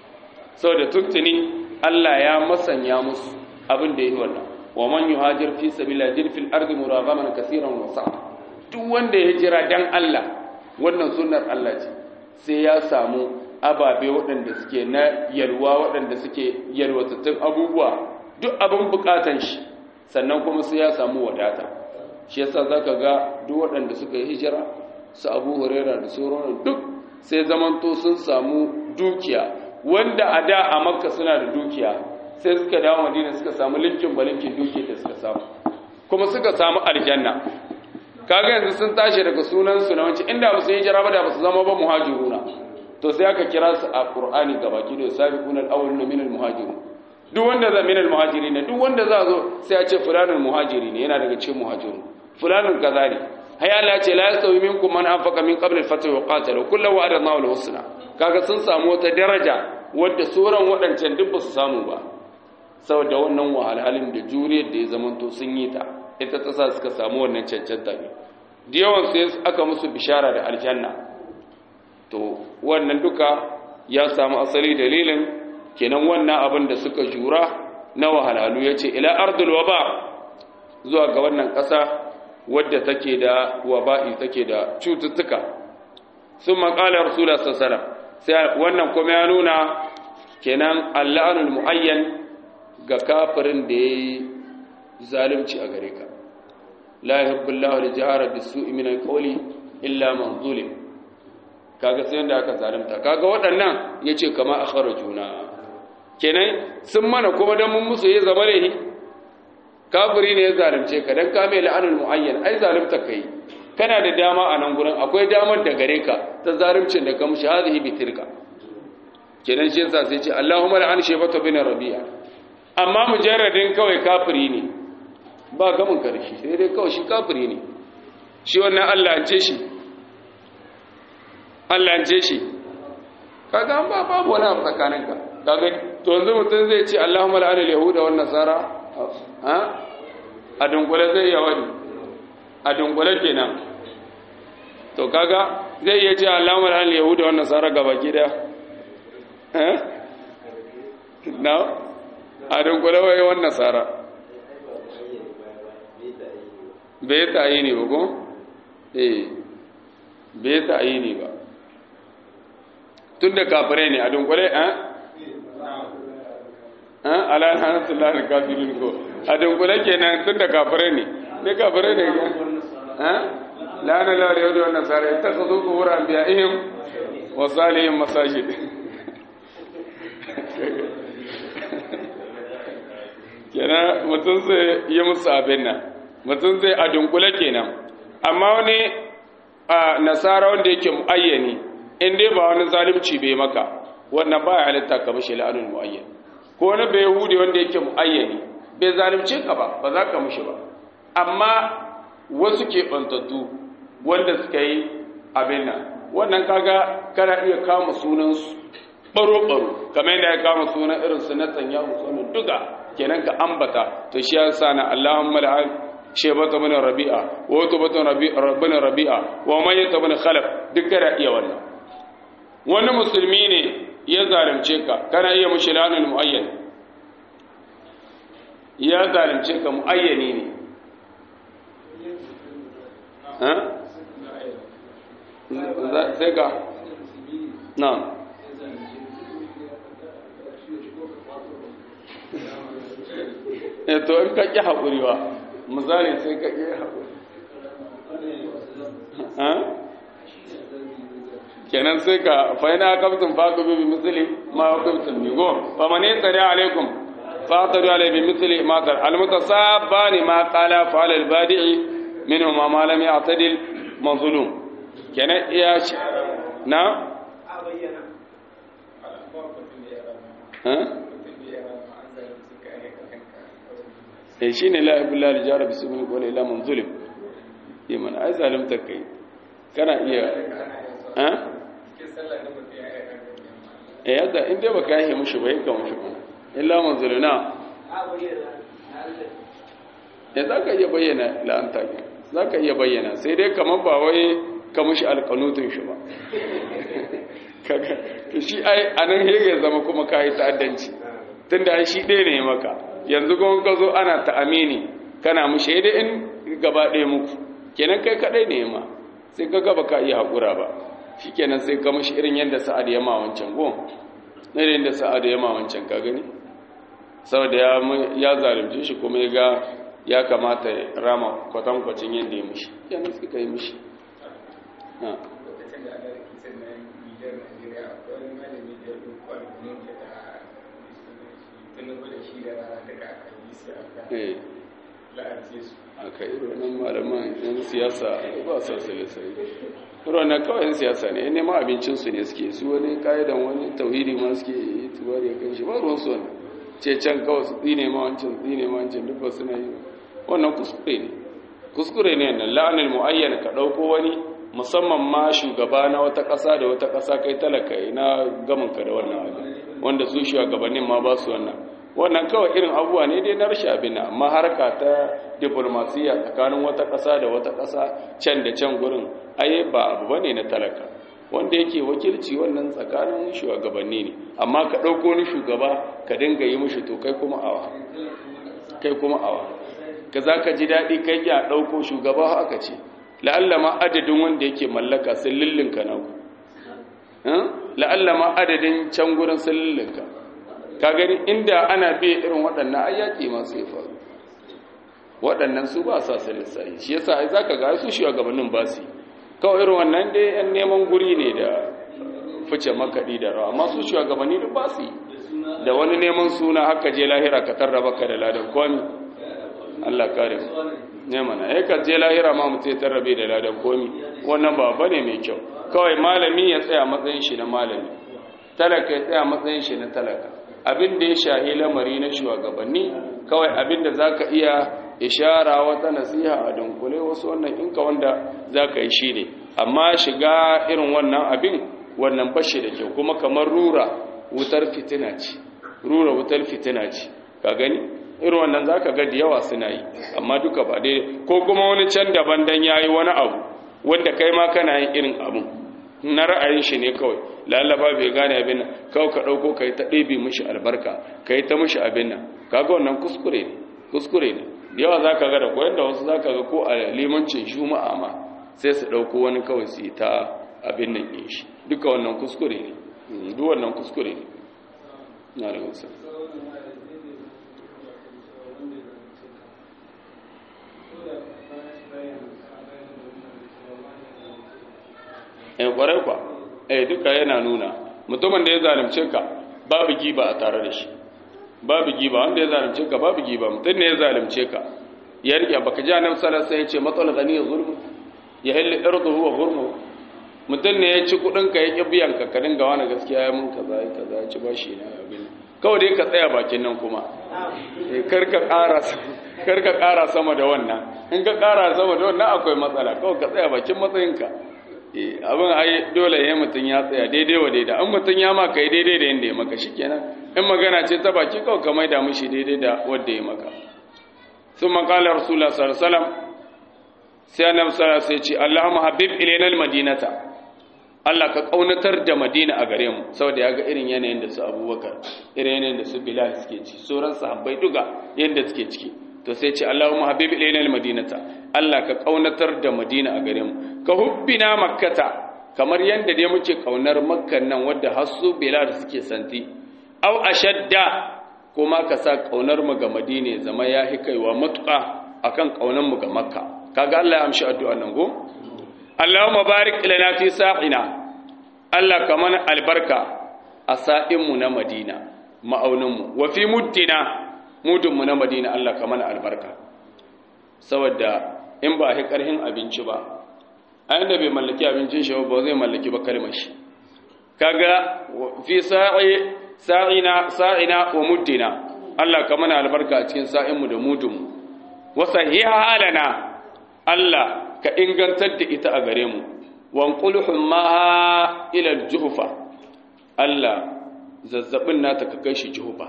S1: saboda tuntuni Allah ya masanya musu abin da yi wannan wa man yuhajir fi sabila fil ardi muragaman kaseeran wa sa'a duk wanda ya jira dan Allah wannan sunnar Allah ce sai ya samu ababe waɗanda suke na yalwa waɗanda suke yalwatattun abubuwa duk abin bukatan shi sannan kuma sai ya samu wadata shi yasa zaka ga duk waɗanda suka yi hijira su Abu Huraira da sauran duk sai zamanto sun samu dukiya wanda a da a Makka suna da dukiya sai suka dawo Madina suka samu linkin balinkin dukiya da suka samu kuma suka samu aljanna kaga yanzu sun tashi daga sunan su na wanci inda ba su yi hijira ba da ba su zama ba muhajiruna to sai aka kira su a Qur'ani gabaki da sabiquna al-awwaluna min al-muhajirun duk wanda za min al-muhajirin duk wanda za zo sai a ce fulanul muhajiri ne yana daga cikin muhajirun fulanun kaza ne hay Allah ce la yastawi minkum man anfaqa min qabl al-fath wa qatala kullu wa'ada Allahu al-husna kaga sun samu wata daraja wadda sauran wadancan duk ba su samu ba saboda wannan wahalhalin da juriyar da ya zamanto sun yi ta ita ta sa suka samu wannan cancanta ne da yawan sai aka musu bishara da aljanna to wannan duka ya samu asali dalilin kenan wannan abin da suka jura na wahalhalu yace ila ardul waba zuwa ga wannan ƙasa wadda take da waba'i take da cututtuka sun maƙalar rasulullah sallallahu sai wannan kuma ya nuna kenan al'anul muayyan ga kafirin da yayi zalunci a gare ka la yuhibbullahu al-jahra bis-su'i min al-qawli illa man zulim kaga sai da aka zalunta kaga waɗannan yace kama akharajuna kenan sun mana kuma dan mun musu yayi zama ne kafiri ne ya zalunce ka dan ka mai la'anul muayyan ai zalunta kai kana da dama a nan gurin akwai damar da gare ka ta zalimcin da ka mushi hadhihi bitirka kenan shi yasa sai ce Allahumma la'an shayfatu bin rabi'a amma mujarradin kawai kafiri ne ba gamin karshe sai dai kawai shi kafiri ne shi wannan Allah an ce shi Allah an ce shi kaga an ba babu wani abu tsakaninka kaga to yanzu mutum zai ce Allahumma la'an al-yahuda wan nasara a dunkule zai yi wani a dunkule kenan to kaga zai iya ce alamar an yahuda wannan tsara gaba gida na a dunkule wai wannan tsara bai ta yi ne ba ko? eh bai ta yi ne ba tun da kafirai ne a dunkule eh ala hanatullah al-kafirin ko a dunkule kenan tun da kafirai ne ne kafirai ne ha lana la yahudi wa nasara ittakhadhu qubur anbiya'ihim wa salihim masajid kenan mutum zai yi musu abin nan mutum zai a dunkule kenan amma wani a nasara wanda yake muayyani in dai ba wani zalunci bai maka wannan ba ya halitta ka mishi la'anul muayyan ko wani bai yahudi wanda yake muayyani bai zalunce ka ba ba za ka mishi ba amma wasu ke bantattu wanda suka yi abin nan wannan kaga kana iya kama sunansu baro-baro kamar yadda ya kama sunan irin su na tsanya sunan duka kenan ka ambata to shi ya sa na Allahumma la'an shebata min rabi'a wa tubata rabbina rabi'a wa mayyata min khalaf duk kana iya wannan wani musulmi ne ya zalunce ka kana iya mushi lanul muayyan ya zalunce ka muayyani ne ha sai ka na e to in ka ƙi haƙuri ba misali sai ka ƙi haƙuri kenan sai ka fa'ina kaftin faɗo bi misali ma kaftin migo fa mane tsari alaikum fataru alai bi misali matar almutasabba ne ma qala fa alal badi'i minhu ma ma lam ya'tadil mazlum kenan iya na eh shi ne la'ibullah aljara bisu min qawli ila man zulim yaman ai zalimta kai kana iya ha eh yadda in dai baka yi mushi bai ka mushi kuma illa man zuluna ya zaka iya bayyana la'anta ki zaka iya bayyana sai dai kamar ba wai ka mushi alqanutun shi ba kaga to shi ai anan hege zama kuma kai ta'addanci tunda ai shi ɗaya ne maka yanzu kuma ka zo ana ta amini kana mu shaida in gaba ɗaya muku kenan kai kaɗai ne ma sai ka gaba ka iya haƙura ba shi kenan sai ka mashi irin yadda sa'ad ya ma wancan gon irin yadda sa'ad ya ma wancan ka gani saboda ya zalunce shi kuma ya ga ya kamata ya rama kwatankwacin yadda ya mishi kenan suka yi mishi aka yi ronan malaman yan siyasa ba sa sai ronan kawai yan siyasa ne nema abincinsu ne suke su wani ka'idan wani tauhidi ma suke yi tuwar ya kan shi ba ruwan su wani ce can kawai su tsine ma wancan tsine ma wancan duk ba suna yi wannan kuskure ne kuskure ne nan la'anin mu'ayyan ka ɗauko wani musamman ma shugaba na wata ƙasa da wata ƙasa kai talaka na gamanka da wannan abin wanda su shugabannin ma ba su wannan wannan kawai irin abubuwa ne dai na rashin abin amma harka ta diplomasiya tsakanin wata ƙasa da wata ƙasa can da can gurin ai ba abu bane na talaka wanda yake wakilci wannan tsakanin shugabanni ne amma ka ɗauko ni shugaba ka dinga yi mushi to kai kuma awa kai kuma awa ka za ka ji daɗi kai ya ɗauko shugaba haka ce la'alla ma adadin wanda yake mallaka sun lullunka na ku la'alla ma adadin can gurin sun lullunka ka gani inda ana biya irin waɗannan ayyaki masu ya faru waɗannan su ba sa su lissahi shi yasa ai zaka ga su shugabannin ba su kawai irin wannan dai yan neman guri ne da fice makaɗi da rawa amma su shugabanni da ba su da wani neman suna haka je lahira ka tarraba ka da ladan komi Allah kare mu ne mana eh ka je lahira ma mutum ya tarrabe da ladan komi wannan ba bane mai kyau kawai malami ya tsaya matsayin shi na malami talaka ya tsaya matsayin shi na talaka abin da ya shahi lamari na shugabanni kawai abin da za ka iya ishara wata nasiha a dunkule wasu wannan inka wanda za ka yi shi ne amma shiga irin wannan abin wannan bashi da kyau kuma kamar rura wutar fitina ce rura wutar fitina ce ka gani irin wannan za ka ga da yawa suna yi amma duka ba dai ko kuma wani can daban dan ya yi wani abu wanda kai ma kana yin irin abin na ra'ayin shi ne kawai lalaba bai gane abin nan kawai ka ɗauko ka yi ta ɗebe mishi albarka ka yi ta mishi abin nan kaga wannan kuskure ne kuskure ne da yawa za ka ga da koyar da wasu za ka ga ko a limancin juma'a ma sai su ɗauko wani kawai su yi ta abin nan ɗin shi duka wannan kuskure ne duk wannan kuskure ne na da wasu eh kwarai kwa eh duka yana nuna mutumin da ya zalunce ka babu giba a tare da shi babu giba wanda ya zalunce ka babu giba mutum ne ya zalunce ka ya rike baka ji annabi sallallahu alaihi wasallam ya ce matsal gani zulmu ya halli irduhu wa hurmu mutum ne ya ci kudin ka ya ki biyan ka ka dinga wani gaskiya ya mun kaza ya kaza ya ci bashi na abin kawai dai ka tsaya bakin nan kuma eh kar ka ƙara kar ka ƙara sama da wannan in ka ƙara sama da wannan akwai matsala kawai ka tsaya bakin matsayinka abin ai dole ya mutum ya tsaya daidai wa daidai an mutum ya maka yi daidai da yadda ya maka shi kenan in magana ce ta baki kawai ka maida mishi daidai da wadda ya maka sun makala rasulullah sallallahu alaihi sai annabi sallallahu alaihi ce allahumma habib ilaina almadinata Allah ka kaunatar da Madina a gare mu saboda ya ga irin yanayin da su Abubakar irin yanayin da su Bilal suke ciki sauran sahabbai duka yanda suke ciki to sai ce Allahumma habib ilaina almadinata Allah ka kaunatar da Madina a gare mu ka hubbina makkata kamar yanda dai muke kaunar makkan nan wadda hasu Bilal suke santi au ashadda kuma ka sa kaunar mu ga Madina zama ya kaiwa matuƙa akan kaunar mu ga Makka kaga Allah ya amshi addu'a nan go Allahumma barik lana fi sa'ina Allah ka mana albarka a sa'inmu na Madina ma'auninmu wa fi muddina mudunmu na Madina Allah ka mana albarka saboda in ba a ƙarhin abinci ba a yanda bai mallaki abincin shi ba zai mallaki ba kalmar shi kaga fi sa'i sa'ina sa'ina wa muddina Allah ka mana albarka a cikin sa'inmu da mudunmu wa sahiha halana Allah ka ingantar da ita a gare mu wanqulhum ma ila al-juhfa Allah zazzabin nata ka kai shi juhfa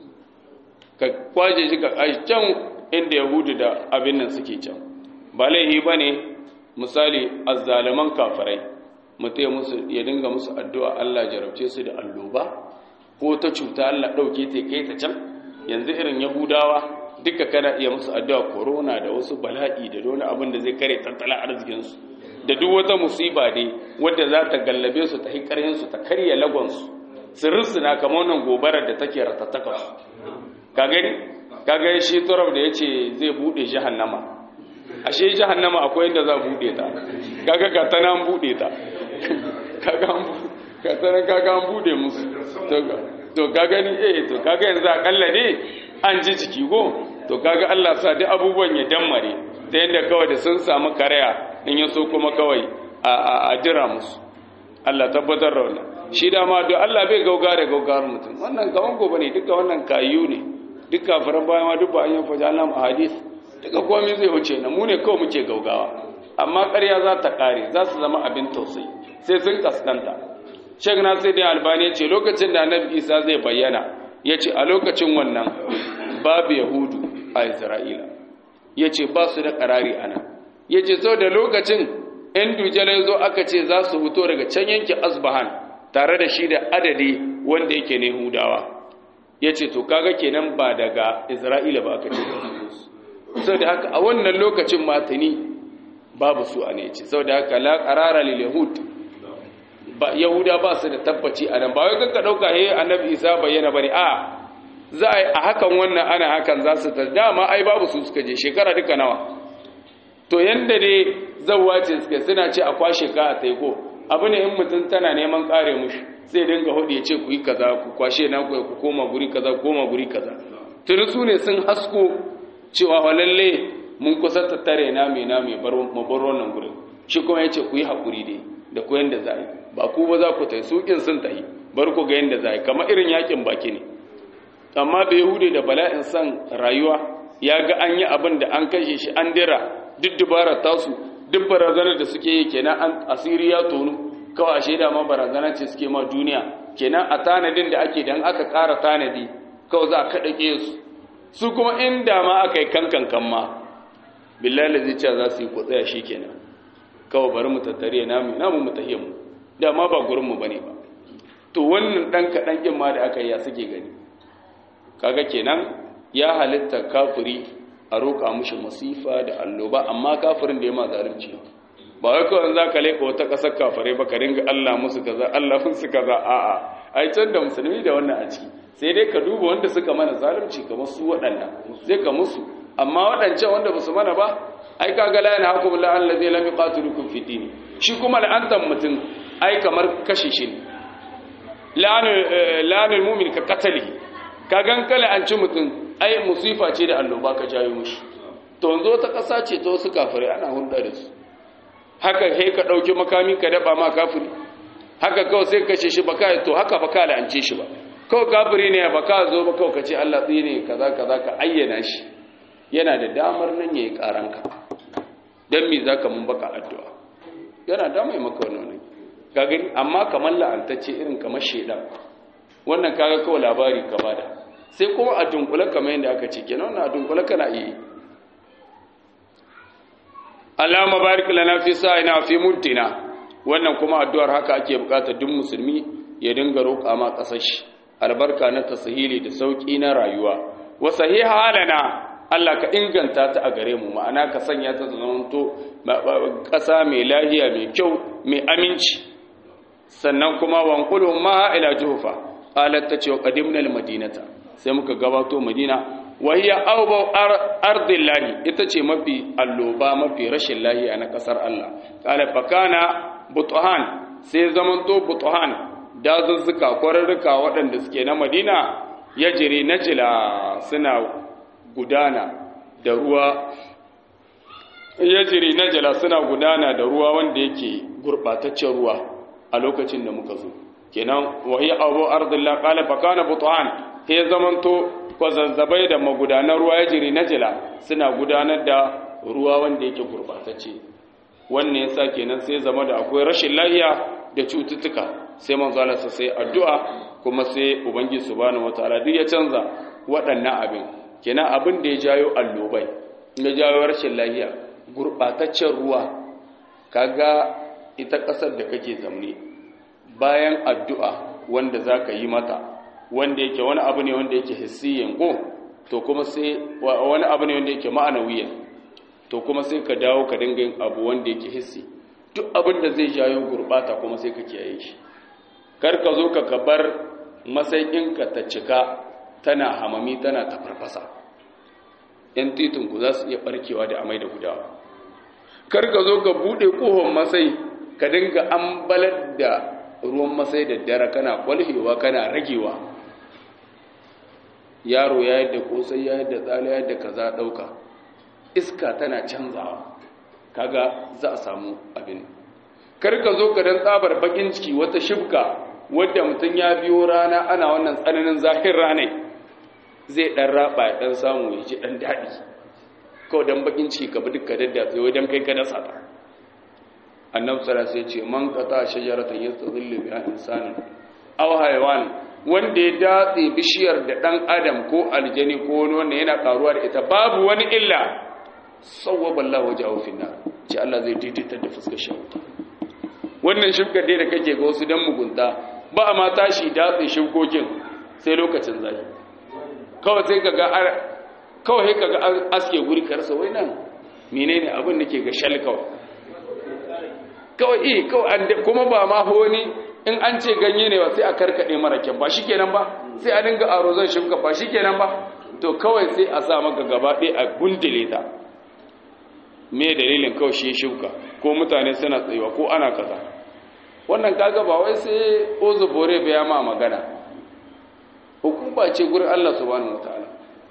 S1: ka kwaje shi ka kai can inda yahudu da abin nan suke can ba laihi bane misali azzaliman kafirai mutai musu ya dinga musu addu'a Allah jarabce su da alloba ko ta cuta Allah dauke ta kai ta can yanzu irin yahudawa duka kana iya musu addu'a corona da wasu bala'i da wani abin da zai kare tattalin arzikinsu da duk wata musiba dai wadda za ta gallabe su ta hi su ta karya lagonsu su rusuna kamar wannan gobarar da take ratattaka su ka gani ka gani shi turab da ya ce zai buɗe jahannama ashe jahannama akwai inda za a buɗe ta kaga ka ta nan buɗe ta ka ta nan kaga an buɗe musu to ka gani eh to kaga yanzu akalla ne an ji jiki go to kaga Allah sa duk abubuwan ya dammare ta yadda kawai da sun samu karaya in ya so kuma kawai a jira musu Allah tabbatar da wannan shi dama do Allah bai gauga da gaugar mutum wannan kaman gobe ne duka wannan kayu ne duk kafiran bayan ma duk ba an yi faja Allah a hadis duka komai zai wuce na mu ne kawai muke gaugawa amma ƙarya za ta ƙare za su zama abin tausayi sai sun kaskanta Sheikh Nasir da Albani ce lokacin da Annabi Isa zai bayyana yace a lokacin wannan babu Yahudu a Isra'ila yace ba su da ƙarari ana yace sau da lokacin ‘yan dujalai zo aka ce za su fito daga can yanki asbahan tare da shi da adadi wanda yake ne hudawa ya ce to kaga kenan ba daga isra'ila ba aka ce sau da haka a wannan lokacin matani babu su a ne ce sau da haka la ƙarara lil yahud yahuda ba su da tabbaci a nan ba wai kanka ɗauka he annabi isa bayyana bane a za a yi a hakan wannan ana hakan za su ta dama ai babu su suka je shekara duka nawa to yanda dai zawwa ce suke suna ce a kwashe ka a taiko abu ne in mutum tana neman kare mushi sai dinga hudu ya ce ku yi kaza ku kwashe na ku ku koma guri kaza koma guri kaza tuni su ne sun hasko cewa wa lalle mun kusa tattare na mai na mai bar mu bar wannan gurin shi kuma yace ku yi hakuri dai da ku yanda za a yi ba ku ba za ku tai su kin sun tayi bar ku ga yanda za a yi kamar irin yakin baki ne amma bai hude da bala'in san rayuwa ya ga an yi abin da an kashe shi an dira duk dubarar tasu duk barazanar da suke yi kenan an asiri ya tonu kawai a shaida ma barazana ce suke ma duniya kenan a tanadin da ake dan aka ƙara tanadi kawai za a kaɗa su su kuma inda ma aka yi kankan kan ma billahi zai ce za su yi ku tsaya shi kenan kawai bari mu tattare namu namu mu tahiye mu da ma ba gurin mu bane ba to wannan dan kaɗan kin ma da aka yi ya suke gani kaga kenan ya halitta kafiri a roƙa mushi masifa da alloba amma kafirin da ya ma zalunci ba wai kawai za ka leƙa wata ƙasar kafirai ba ka ringa Allah musu kaza Allah musu kaza a'a ai can da musulmi da wannan a ciki sai dai ka duba wanda suka mana zalunci kamar su waɗannan sai ka musu amma waɗancan wanda ba su mana ba ai kaga la yana hukum la allazi lam yuqatilukum fi dini shi kuma la'antan mutum ai kamar kashe shi ne la'anul mu'min ka qatalihi ka gan kala an ci mutum ai musifa ce da alloba ka jayo mushi to yanzu ta ƙasa ce ta wasu kafirai ana hulɗa da su haka sai ka ɗauki makami ka daɓa ma kafiri haka kawai sai kashe shi baka to haka baka la'ance shi ba kawai kafiri ne baka zo ba kawai ka ce Allah tsine kaza kaza ka ayyana shi yana da damar nan yayi karanka dan me zaka mun baka addu'a yana da mai maka wannan ka gani amma kamar la'antacce irin kamar shedan wannan kaga kawai labari ka bada sai kuma a dunkule kamar yadda aka ce kenan wannan a dunkule kana iya Allahumma barik lana fi sa'ina fi muddina wannan kuma addu'ar haka ake bukata duk musulmi ya dinga roƙa ma kasar shi albarka na tasahili da sauki na rayuwa wa sahiha lana Allah ka inganta ta a gare mu ma'ana ka sanya ta zamanto ƙasa mai lahiya mai kyau mai aminci sannan kuma wanqulu ma ila jufa qalat ta ce qadimna almadinata sai muka gabato madina wa hiya awba ardillahi ita ce mafi alloba mafi rashin lahiya na kasar Allah qala fakana butuhan sai zamanto butuhan dazuzzuka kwararruka waɗanda suke na madina yajri najla suna gudana da ruwa yajri najla suna gudana da ruwa wanda yake gurbataccen ruwa a lokacin da muka zo kenan wahi abu ardillah qala fa kana butuhan he zamanto kwazazzabai da magudanar ruwa ya jiri na jila suna gudanar da ruwa wanda yake gurbatacce wannan yasa kenan sai zama da akwai rashin lafiya da cututtuka sai manzo Allah sai addu'a kuma sai ubangiji subhanahu wataala duk ya canza waɗannan abin kenan abin da ya jayo allobai ya jayo rashin lafiya gurbataccen ruwa kaga ita ƙasar da kake zamne bayan addu'a wanda za ka yi mata wanda yake wani abu ne wanda yake hissiyin ko to kuma sai wani abu ne wanda yake ma'anawiyan to kuma sai ka dawo ka dinga yin abu wanda yake hissi duk abin da zai jayo gurbata kuma sai ka kiyaye shi kar ka zo ka kabar masaikinka ta cika tana hamami tana tafarfasa yan titinku za su iya barkewa da amai da gudawa kar ka zo ka buɗe ƙohon masai ka dinga ambalar da ruwan masai da dare kana kwalhewa kana ragewa yaro ya yadda kosai ya yadda tsala ya yadda kaza dauka iska tana canzawa kaga za a samu abin kar ka zo ka dan tsabar bakin ciki wata shibka wadda mutum ya biyo rana ana wannan tsananin zahir rana zai dan raba ya dan samu ya ji dan daɗi kawai dan bakin ciki ka bi duka dadda sai wai dan kai ka dasa ta annabi sallallahu alaihi wasallam ce man qata shajaratan yastadhillu biha insanun aw haywan wanda ya datse bishiyar da dan adam ko aljani ko wani wanda yana karuwa da ita babu wani illa sawwaba Allah wajahu fi nar ce Allah zai daidaita da fuskar shi wannan shibkar dai da kake ga wasu dan mugunta ba a ma tashi datse shibkokin sai lokacin zafi kawai sai kaga kawai sai kaga aske guri karsa wai nan menene abin da ke ga shal kawai kawai iya kawai kuma ba ma wani in an ce ganye ne ba sai a karkade mara kyan ba shi kenan ba sai a dinga aro zan shimka ba shi kenan ba to kawai sai a sa maka gaba ɗaya a gundule ta me dalilin kawai shi shimka ko mutane suna tsayuwa ko ana kaza wannan kaga ba wai sai ozu bore ya ma magana hukuma ce gurin Allah subhanahu wataala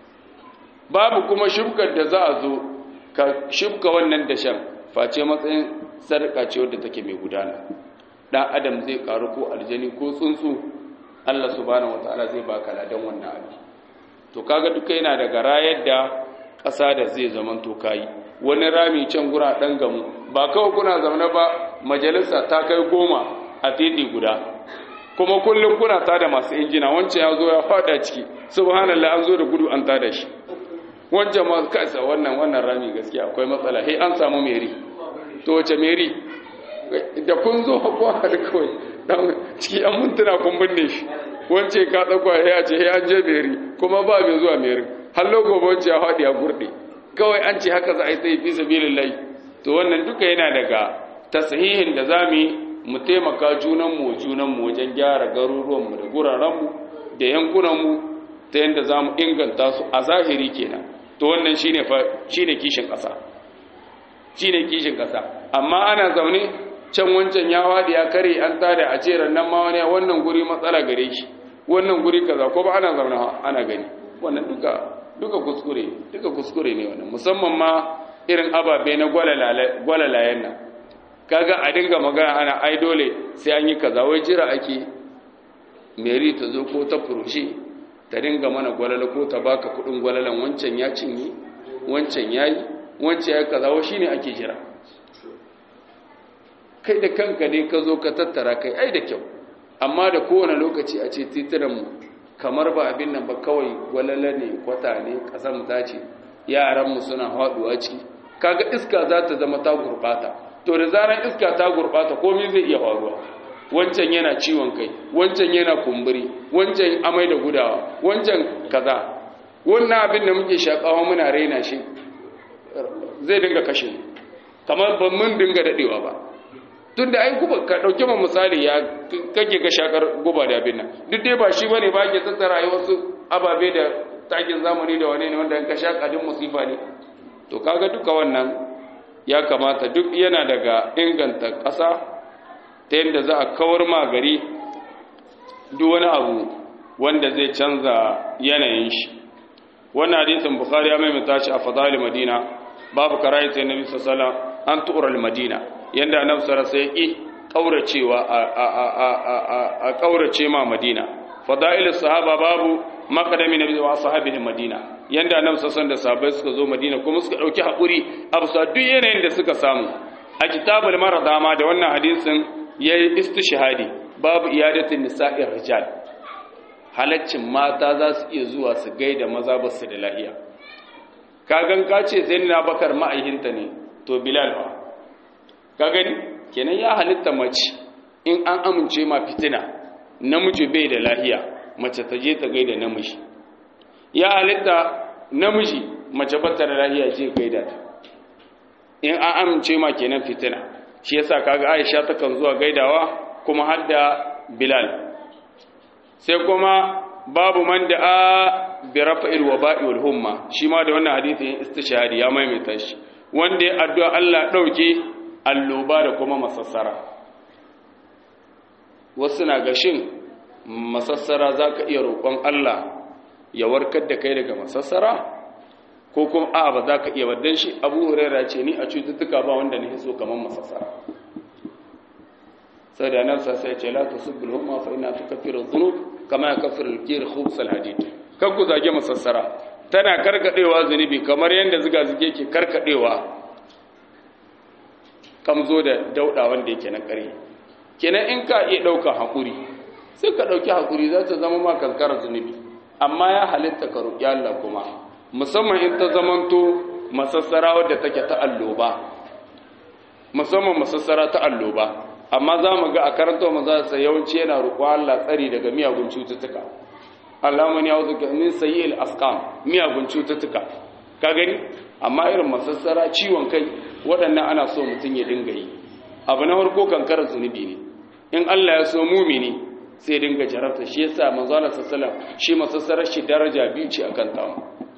S1: babu kuma shimkar da za a zo ka shimka wannan dashen face matsayin sarƙa ce wadda take mai gudana ɗan adam zai ƙaru ko aljani ko tsuntsu Allah subhanahu wataala zai baka ladan wannan abu to kaga duka yana daga rayar da ƙasa da zai zaman to kayi wani rami can gura ɗan gamu ba kawai kuna zaune ba majalisa ta kai goma a titi guda kuma kullum kuna tada masu injina wancan ya zo ya faɗa ciki subhanallah an zo da gudu an tada shi wancan ma kaisa wannan wannan rami gaskiya akwai matsala he an samu meri to wace meri da kun zo hakuwa da kawai dan ciki an mintuna kun binne shi wance ka tsakwa ya ce ya an je meri kuma ba mai zuwa meri hallo gobe wance ya faɗi a gurɗe kawai an ce haka za a yi sai fi sabilillahi to wannan duka yana daga tasihihin da zamu yi mu taimaka junanmu junanmu wajen gyara garuruwanmu da gurarenmu da yankunanmu ta yadda za mu inganta su a zahiri kenan to wannan shine shine kishin ƙasa shine kishin ƙasa amma ana zaune can wancan ya wadi ya kare an tada a ce rannan ma wani wannan guri matsala gare shi wannan guri kaza ko ba ana zaune ana gani wannan duka duka kuskure duka kuskure ne wannan musamman ma irin ababe na gwalalayen nan kaga a dinga magana ana ai dole sai an yi kaza wai jira ake meri ta zo ko ta furushe ta dinga mana gwalala ko ta baka kudin gwalalan wancan ya cinye wancan yayi wancan ya kaza wa shine ake jira kai da kanka ne ka zo ka tattara kai ai da kyau amma da kowane lokaci a ce titunan mu kamar ba abin nan ba kawai walala ne kwata ne kasan ta ce yaran mu suna haduwa ciki kaga iska za ta zama ta gurbata to da zaran iska ta gurbata komai zai iya faruwa wancan yana ciwon kai wancan yana kumburi wancan amai da gudawa wancan kaza wannan abin da muke shakawa muna raina shi zai dinga kashe mu kamar ban mun dinga dadewa ba tunda ai guba ka dauke mu misali ya kake ga shakar guba da abin nan duk dai ba shi bane ba ke tattara ai wasu ababe da takin zamani da wane ne wanda in ka shaka din musifa ne to kaga duka wannan ya kamata duk yana daga inganta ƙasa ta yadda za a kawar ma gari duk wani abu wanda zai canza yanayin shi wannan hadisin bukhari ya maimaita shi a fadali madina babu karayata nabi sallallahu an tu'ral madina yanda annabi sallallahu alaihi wasallam kauracewa a kaurace ma madina fadailus sahaba babu maqdami nabi wa ashabihi madina yanda annabi sallallahu da sahabbai suka zo madina kuma suka dauki hakuri a bisa duk yanayin da suka samu a kitabul marada ma da wannan hadisin yayi istishhadi babu iyadatin nisa'ir rijal halaccin mata za su iya zuwa su gaida maza ba su da lahiya kagan ka ce sai na bakar ma'aihinta ne to bilal ba ka gani kenan ya halitta mace in an amince ma fitina namiji bai da lahiya mace ta je ta gaida namiji ya halitta namiji mace bata da lahiya je gaida ta in an amince ma kenan fitina shi yasa kaga Aisha takan zuwa gaidawa kuma har da Bilal sai kuma babu man da a bi rafa'il waba'i wal humma shi ma da wannan hadisin istishhadi ya maimaita shi wanda ya addu'a Allah dauke alloba da kuma masassara wasu na gashin masassara zaka iya roƙon Allah ya warkar da kai daga masassara ko kuma a ba za ka iya waddan shi abu huraira ce ni a cututtuka ba wanda na so kamar masassara sai da nan sai ce la tusibbul humma fa inna tukaffiru dhunub kama yakaffiru al-kir khubs al-hadid kan ku zage masassara tana karkadewa zunubi kamar yanda zuga zuge ke karkadewa kamzo da dauda wanda yake na ƙarya kenan in ka iya dauka hakuri sai ka dauki hakuri za ta zama ma kankara zunubi amma ya halitta ka roƙi Allah kuma musamman in ta zamanto masassara wadda take ta alloba musamman masassara ta alloba amma za mu ga a karanta maza sa yawanci yana roƙo Allah tsari daga miyagun cututtuka Allahumma ya wuzuka min sayyi'il asqam miyagun cututtuka ka gani amma irin masassara ciwon kai waɗannan ana so mutum ya dinga yi abu na farko kankarar zunubi ne in Allah ya so mumini sai dinga jarabta shi yasa manzo Allah sallallahu alaihi shi masassarar shi daraja biyu ce akan tamu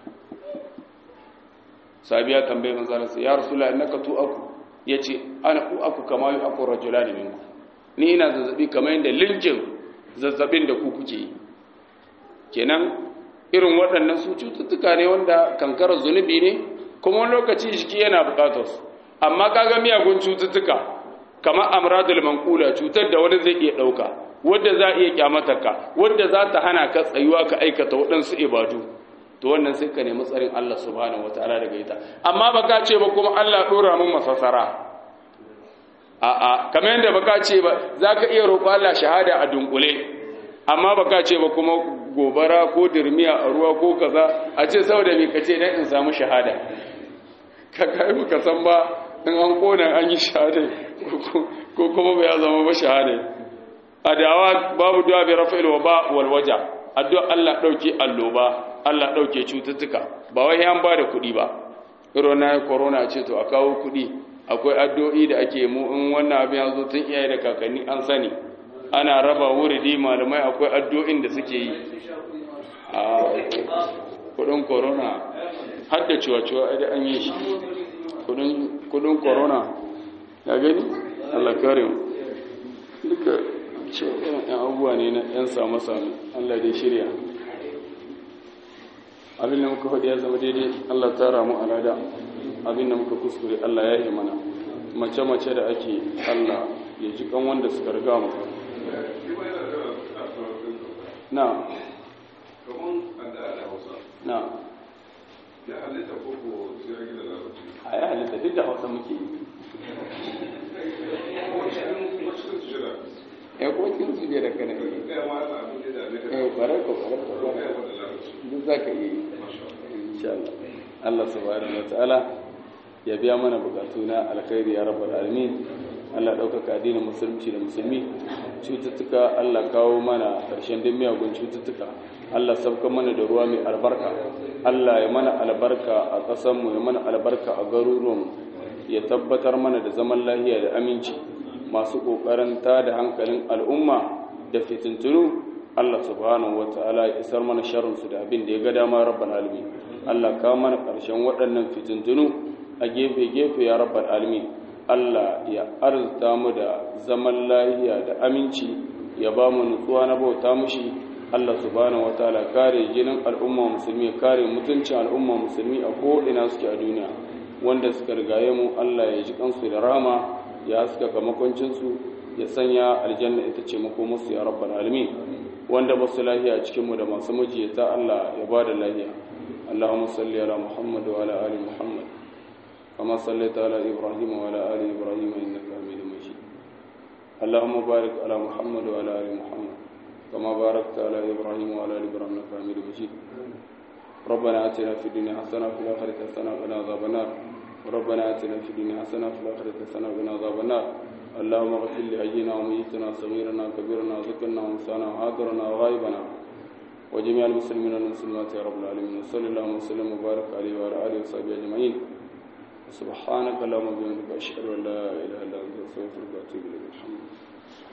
S1: sabiya tambaye manzo Allah ya rasulullahi innaka tu aku yace ana ku aku kama yu aku rajulan minku ni ina zazzabi kamar yadda linjin zazzabin da ku kuke yi kenan irin waɗannan su cututtuka ne wanda kankarar zunubi ne kuma wani lokaci jiki yana buƙatar su amma kaga miyagun cututtuka kamar amradul manqula cutar da wani zai iya ɗauka wadda za a iya kyamatarka wadda za ta hana ka tsayuwa ka aikata waɗansu ibadu to wannan sai ka nemi tsarin Allah subhanahu wataala daga ita amma baka ce ba kuma Allah dora mun masasara a'a kamar yadda baka ce ba zaka iya roƙo Allah shahada a dunkule amma baka ce ba kuma gobara ko dirmiya a ruwa ko kaza a ce saboda me kace dan in samu shahada ka kai muka san ba in an kona an yi shahada ko kuma ba ya zama ba shahada adawa babu du'a bi rafa'il waba wal waja addu'a Allah dauke alloba Allah ɗauke cututtuka ba wai an ba da kuɗi ba irin na corona ce to a kawo kuɗi akwai addu'o'i da ake mu in wannan abin ya zo tun iyaye da kakanni an sani ana raba wuridi malamai akwai addu'o'in da suke yi a kuɗin corona har da ciwa-ciwa da an yi shi kuɗin corona ya gani Allah kare mu duka ce irin yan abubuwa ne na yan samu-samu Allah dai shirya abin da muka faɗi ya zama daidai Allah ta ramu alada abin da muka kuskure Allah ya yi mana mace-mace da ake Allah ya ji kan wanda suka riga mu na na
S2: ya halitta ko ko sai ya gida larabci
S1: a ya halitta duk da hausa muke yi ya kuma cikin su da kana yi eh kwarar ko kwarar ko kwarar duk za ka yi insha Allah Allah subhanahu wa ta'ala ya biya mana bukatu na alkhairi ya rabbal alamin Allah ɗaukaka addinin musulunci da musulmi cututtuka Allah kawo mana ƙarshen duk miyagun cututtuka Allah sabka mana da ruwa mai albarka Allah ya mana albarka a ƙasanmu ya mana albarka a garuruwanmu ya tabbatar mana da zaman lahiya da aminci masu ƙoƙarin da hankalin al'umma da fitintunu Allah subhanahu wa ta'ala ya isar mana sharrinsu da abin da ya ga dama rabbal alamin Allah kawo mana ƙarshen waɗannan fitintunu a gefe-gefe ya rabbal alamin Allah ya arzuta mu da zaman lahiya da aminci ya ba mu nutsuwa na bauta mushi Allah subhanahu wataala kare jinin al'umma musulmi kare mutuncin al'umma musulmi a ko'ina suke a duniya wanda suka rigaye mu Allah ya ji kansu da rama ya suka kamakoncinsu ya sanya aljanna ita ce makomarsu ya rabbal alamin wanda ba su lahiya cikin mu da masu mijiyata Allah ya ba da lahiya Allahumma salli ala Muhammad wa ala ali Muhammad كما صليت على إبراهيم وعلى آل إبراهيم إنك حميد مجيد اللهم بارك على محمد وعلى آل محمد كما باركت على إبراهيم وعلى آل إبراهيم إنك حميد مجيد ربنا آتنا في الدنيا حسنة وفي الآخرة حسنة وقنا عذاب النار ربنا آتنا في الدنيا حسنة وفي الآخرة حسنة وقنا عذاب النار اللهم اغفر لحينا وميتنا صغيرنا كبيرنا ذكرنا وانسانا وحاضرنا وغائبنا وجميع المسلمين والمسلمات يا رب العالمين وصلى اللهم وسلم وبارك عليه وعلى آله وصحبه أجمعين سبحانك اللهم وبحمدك أشهد أن لا إله إلا أنت أستغفرك وأتوب إليك الحمد لله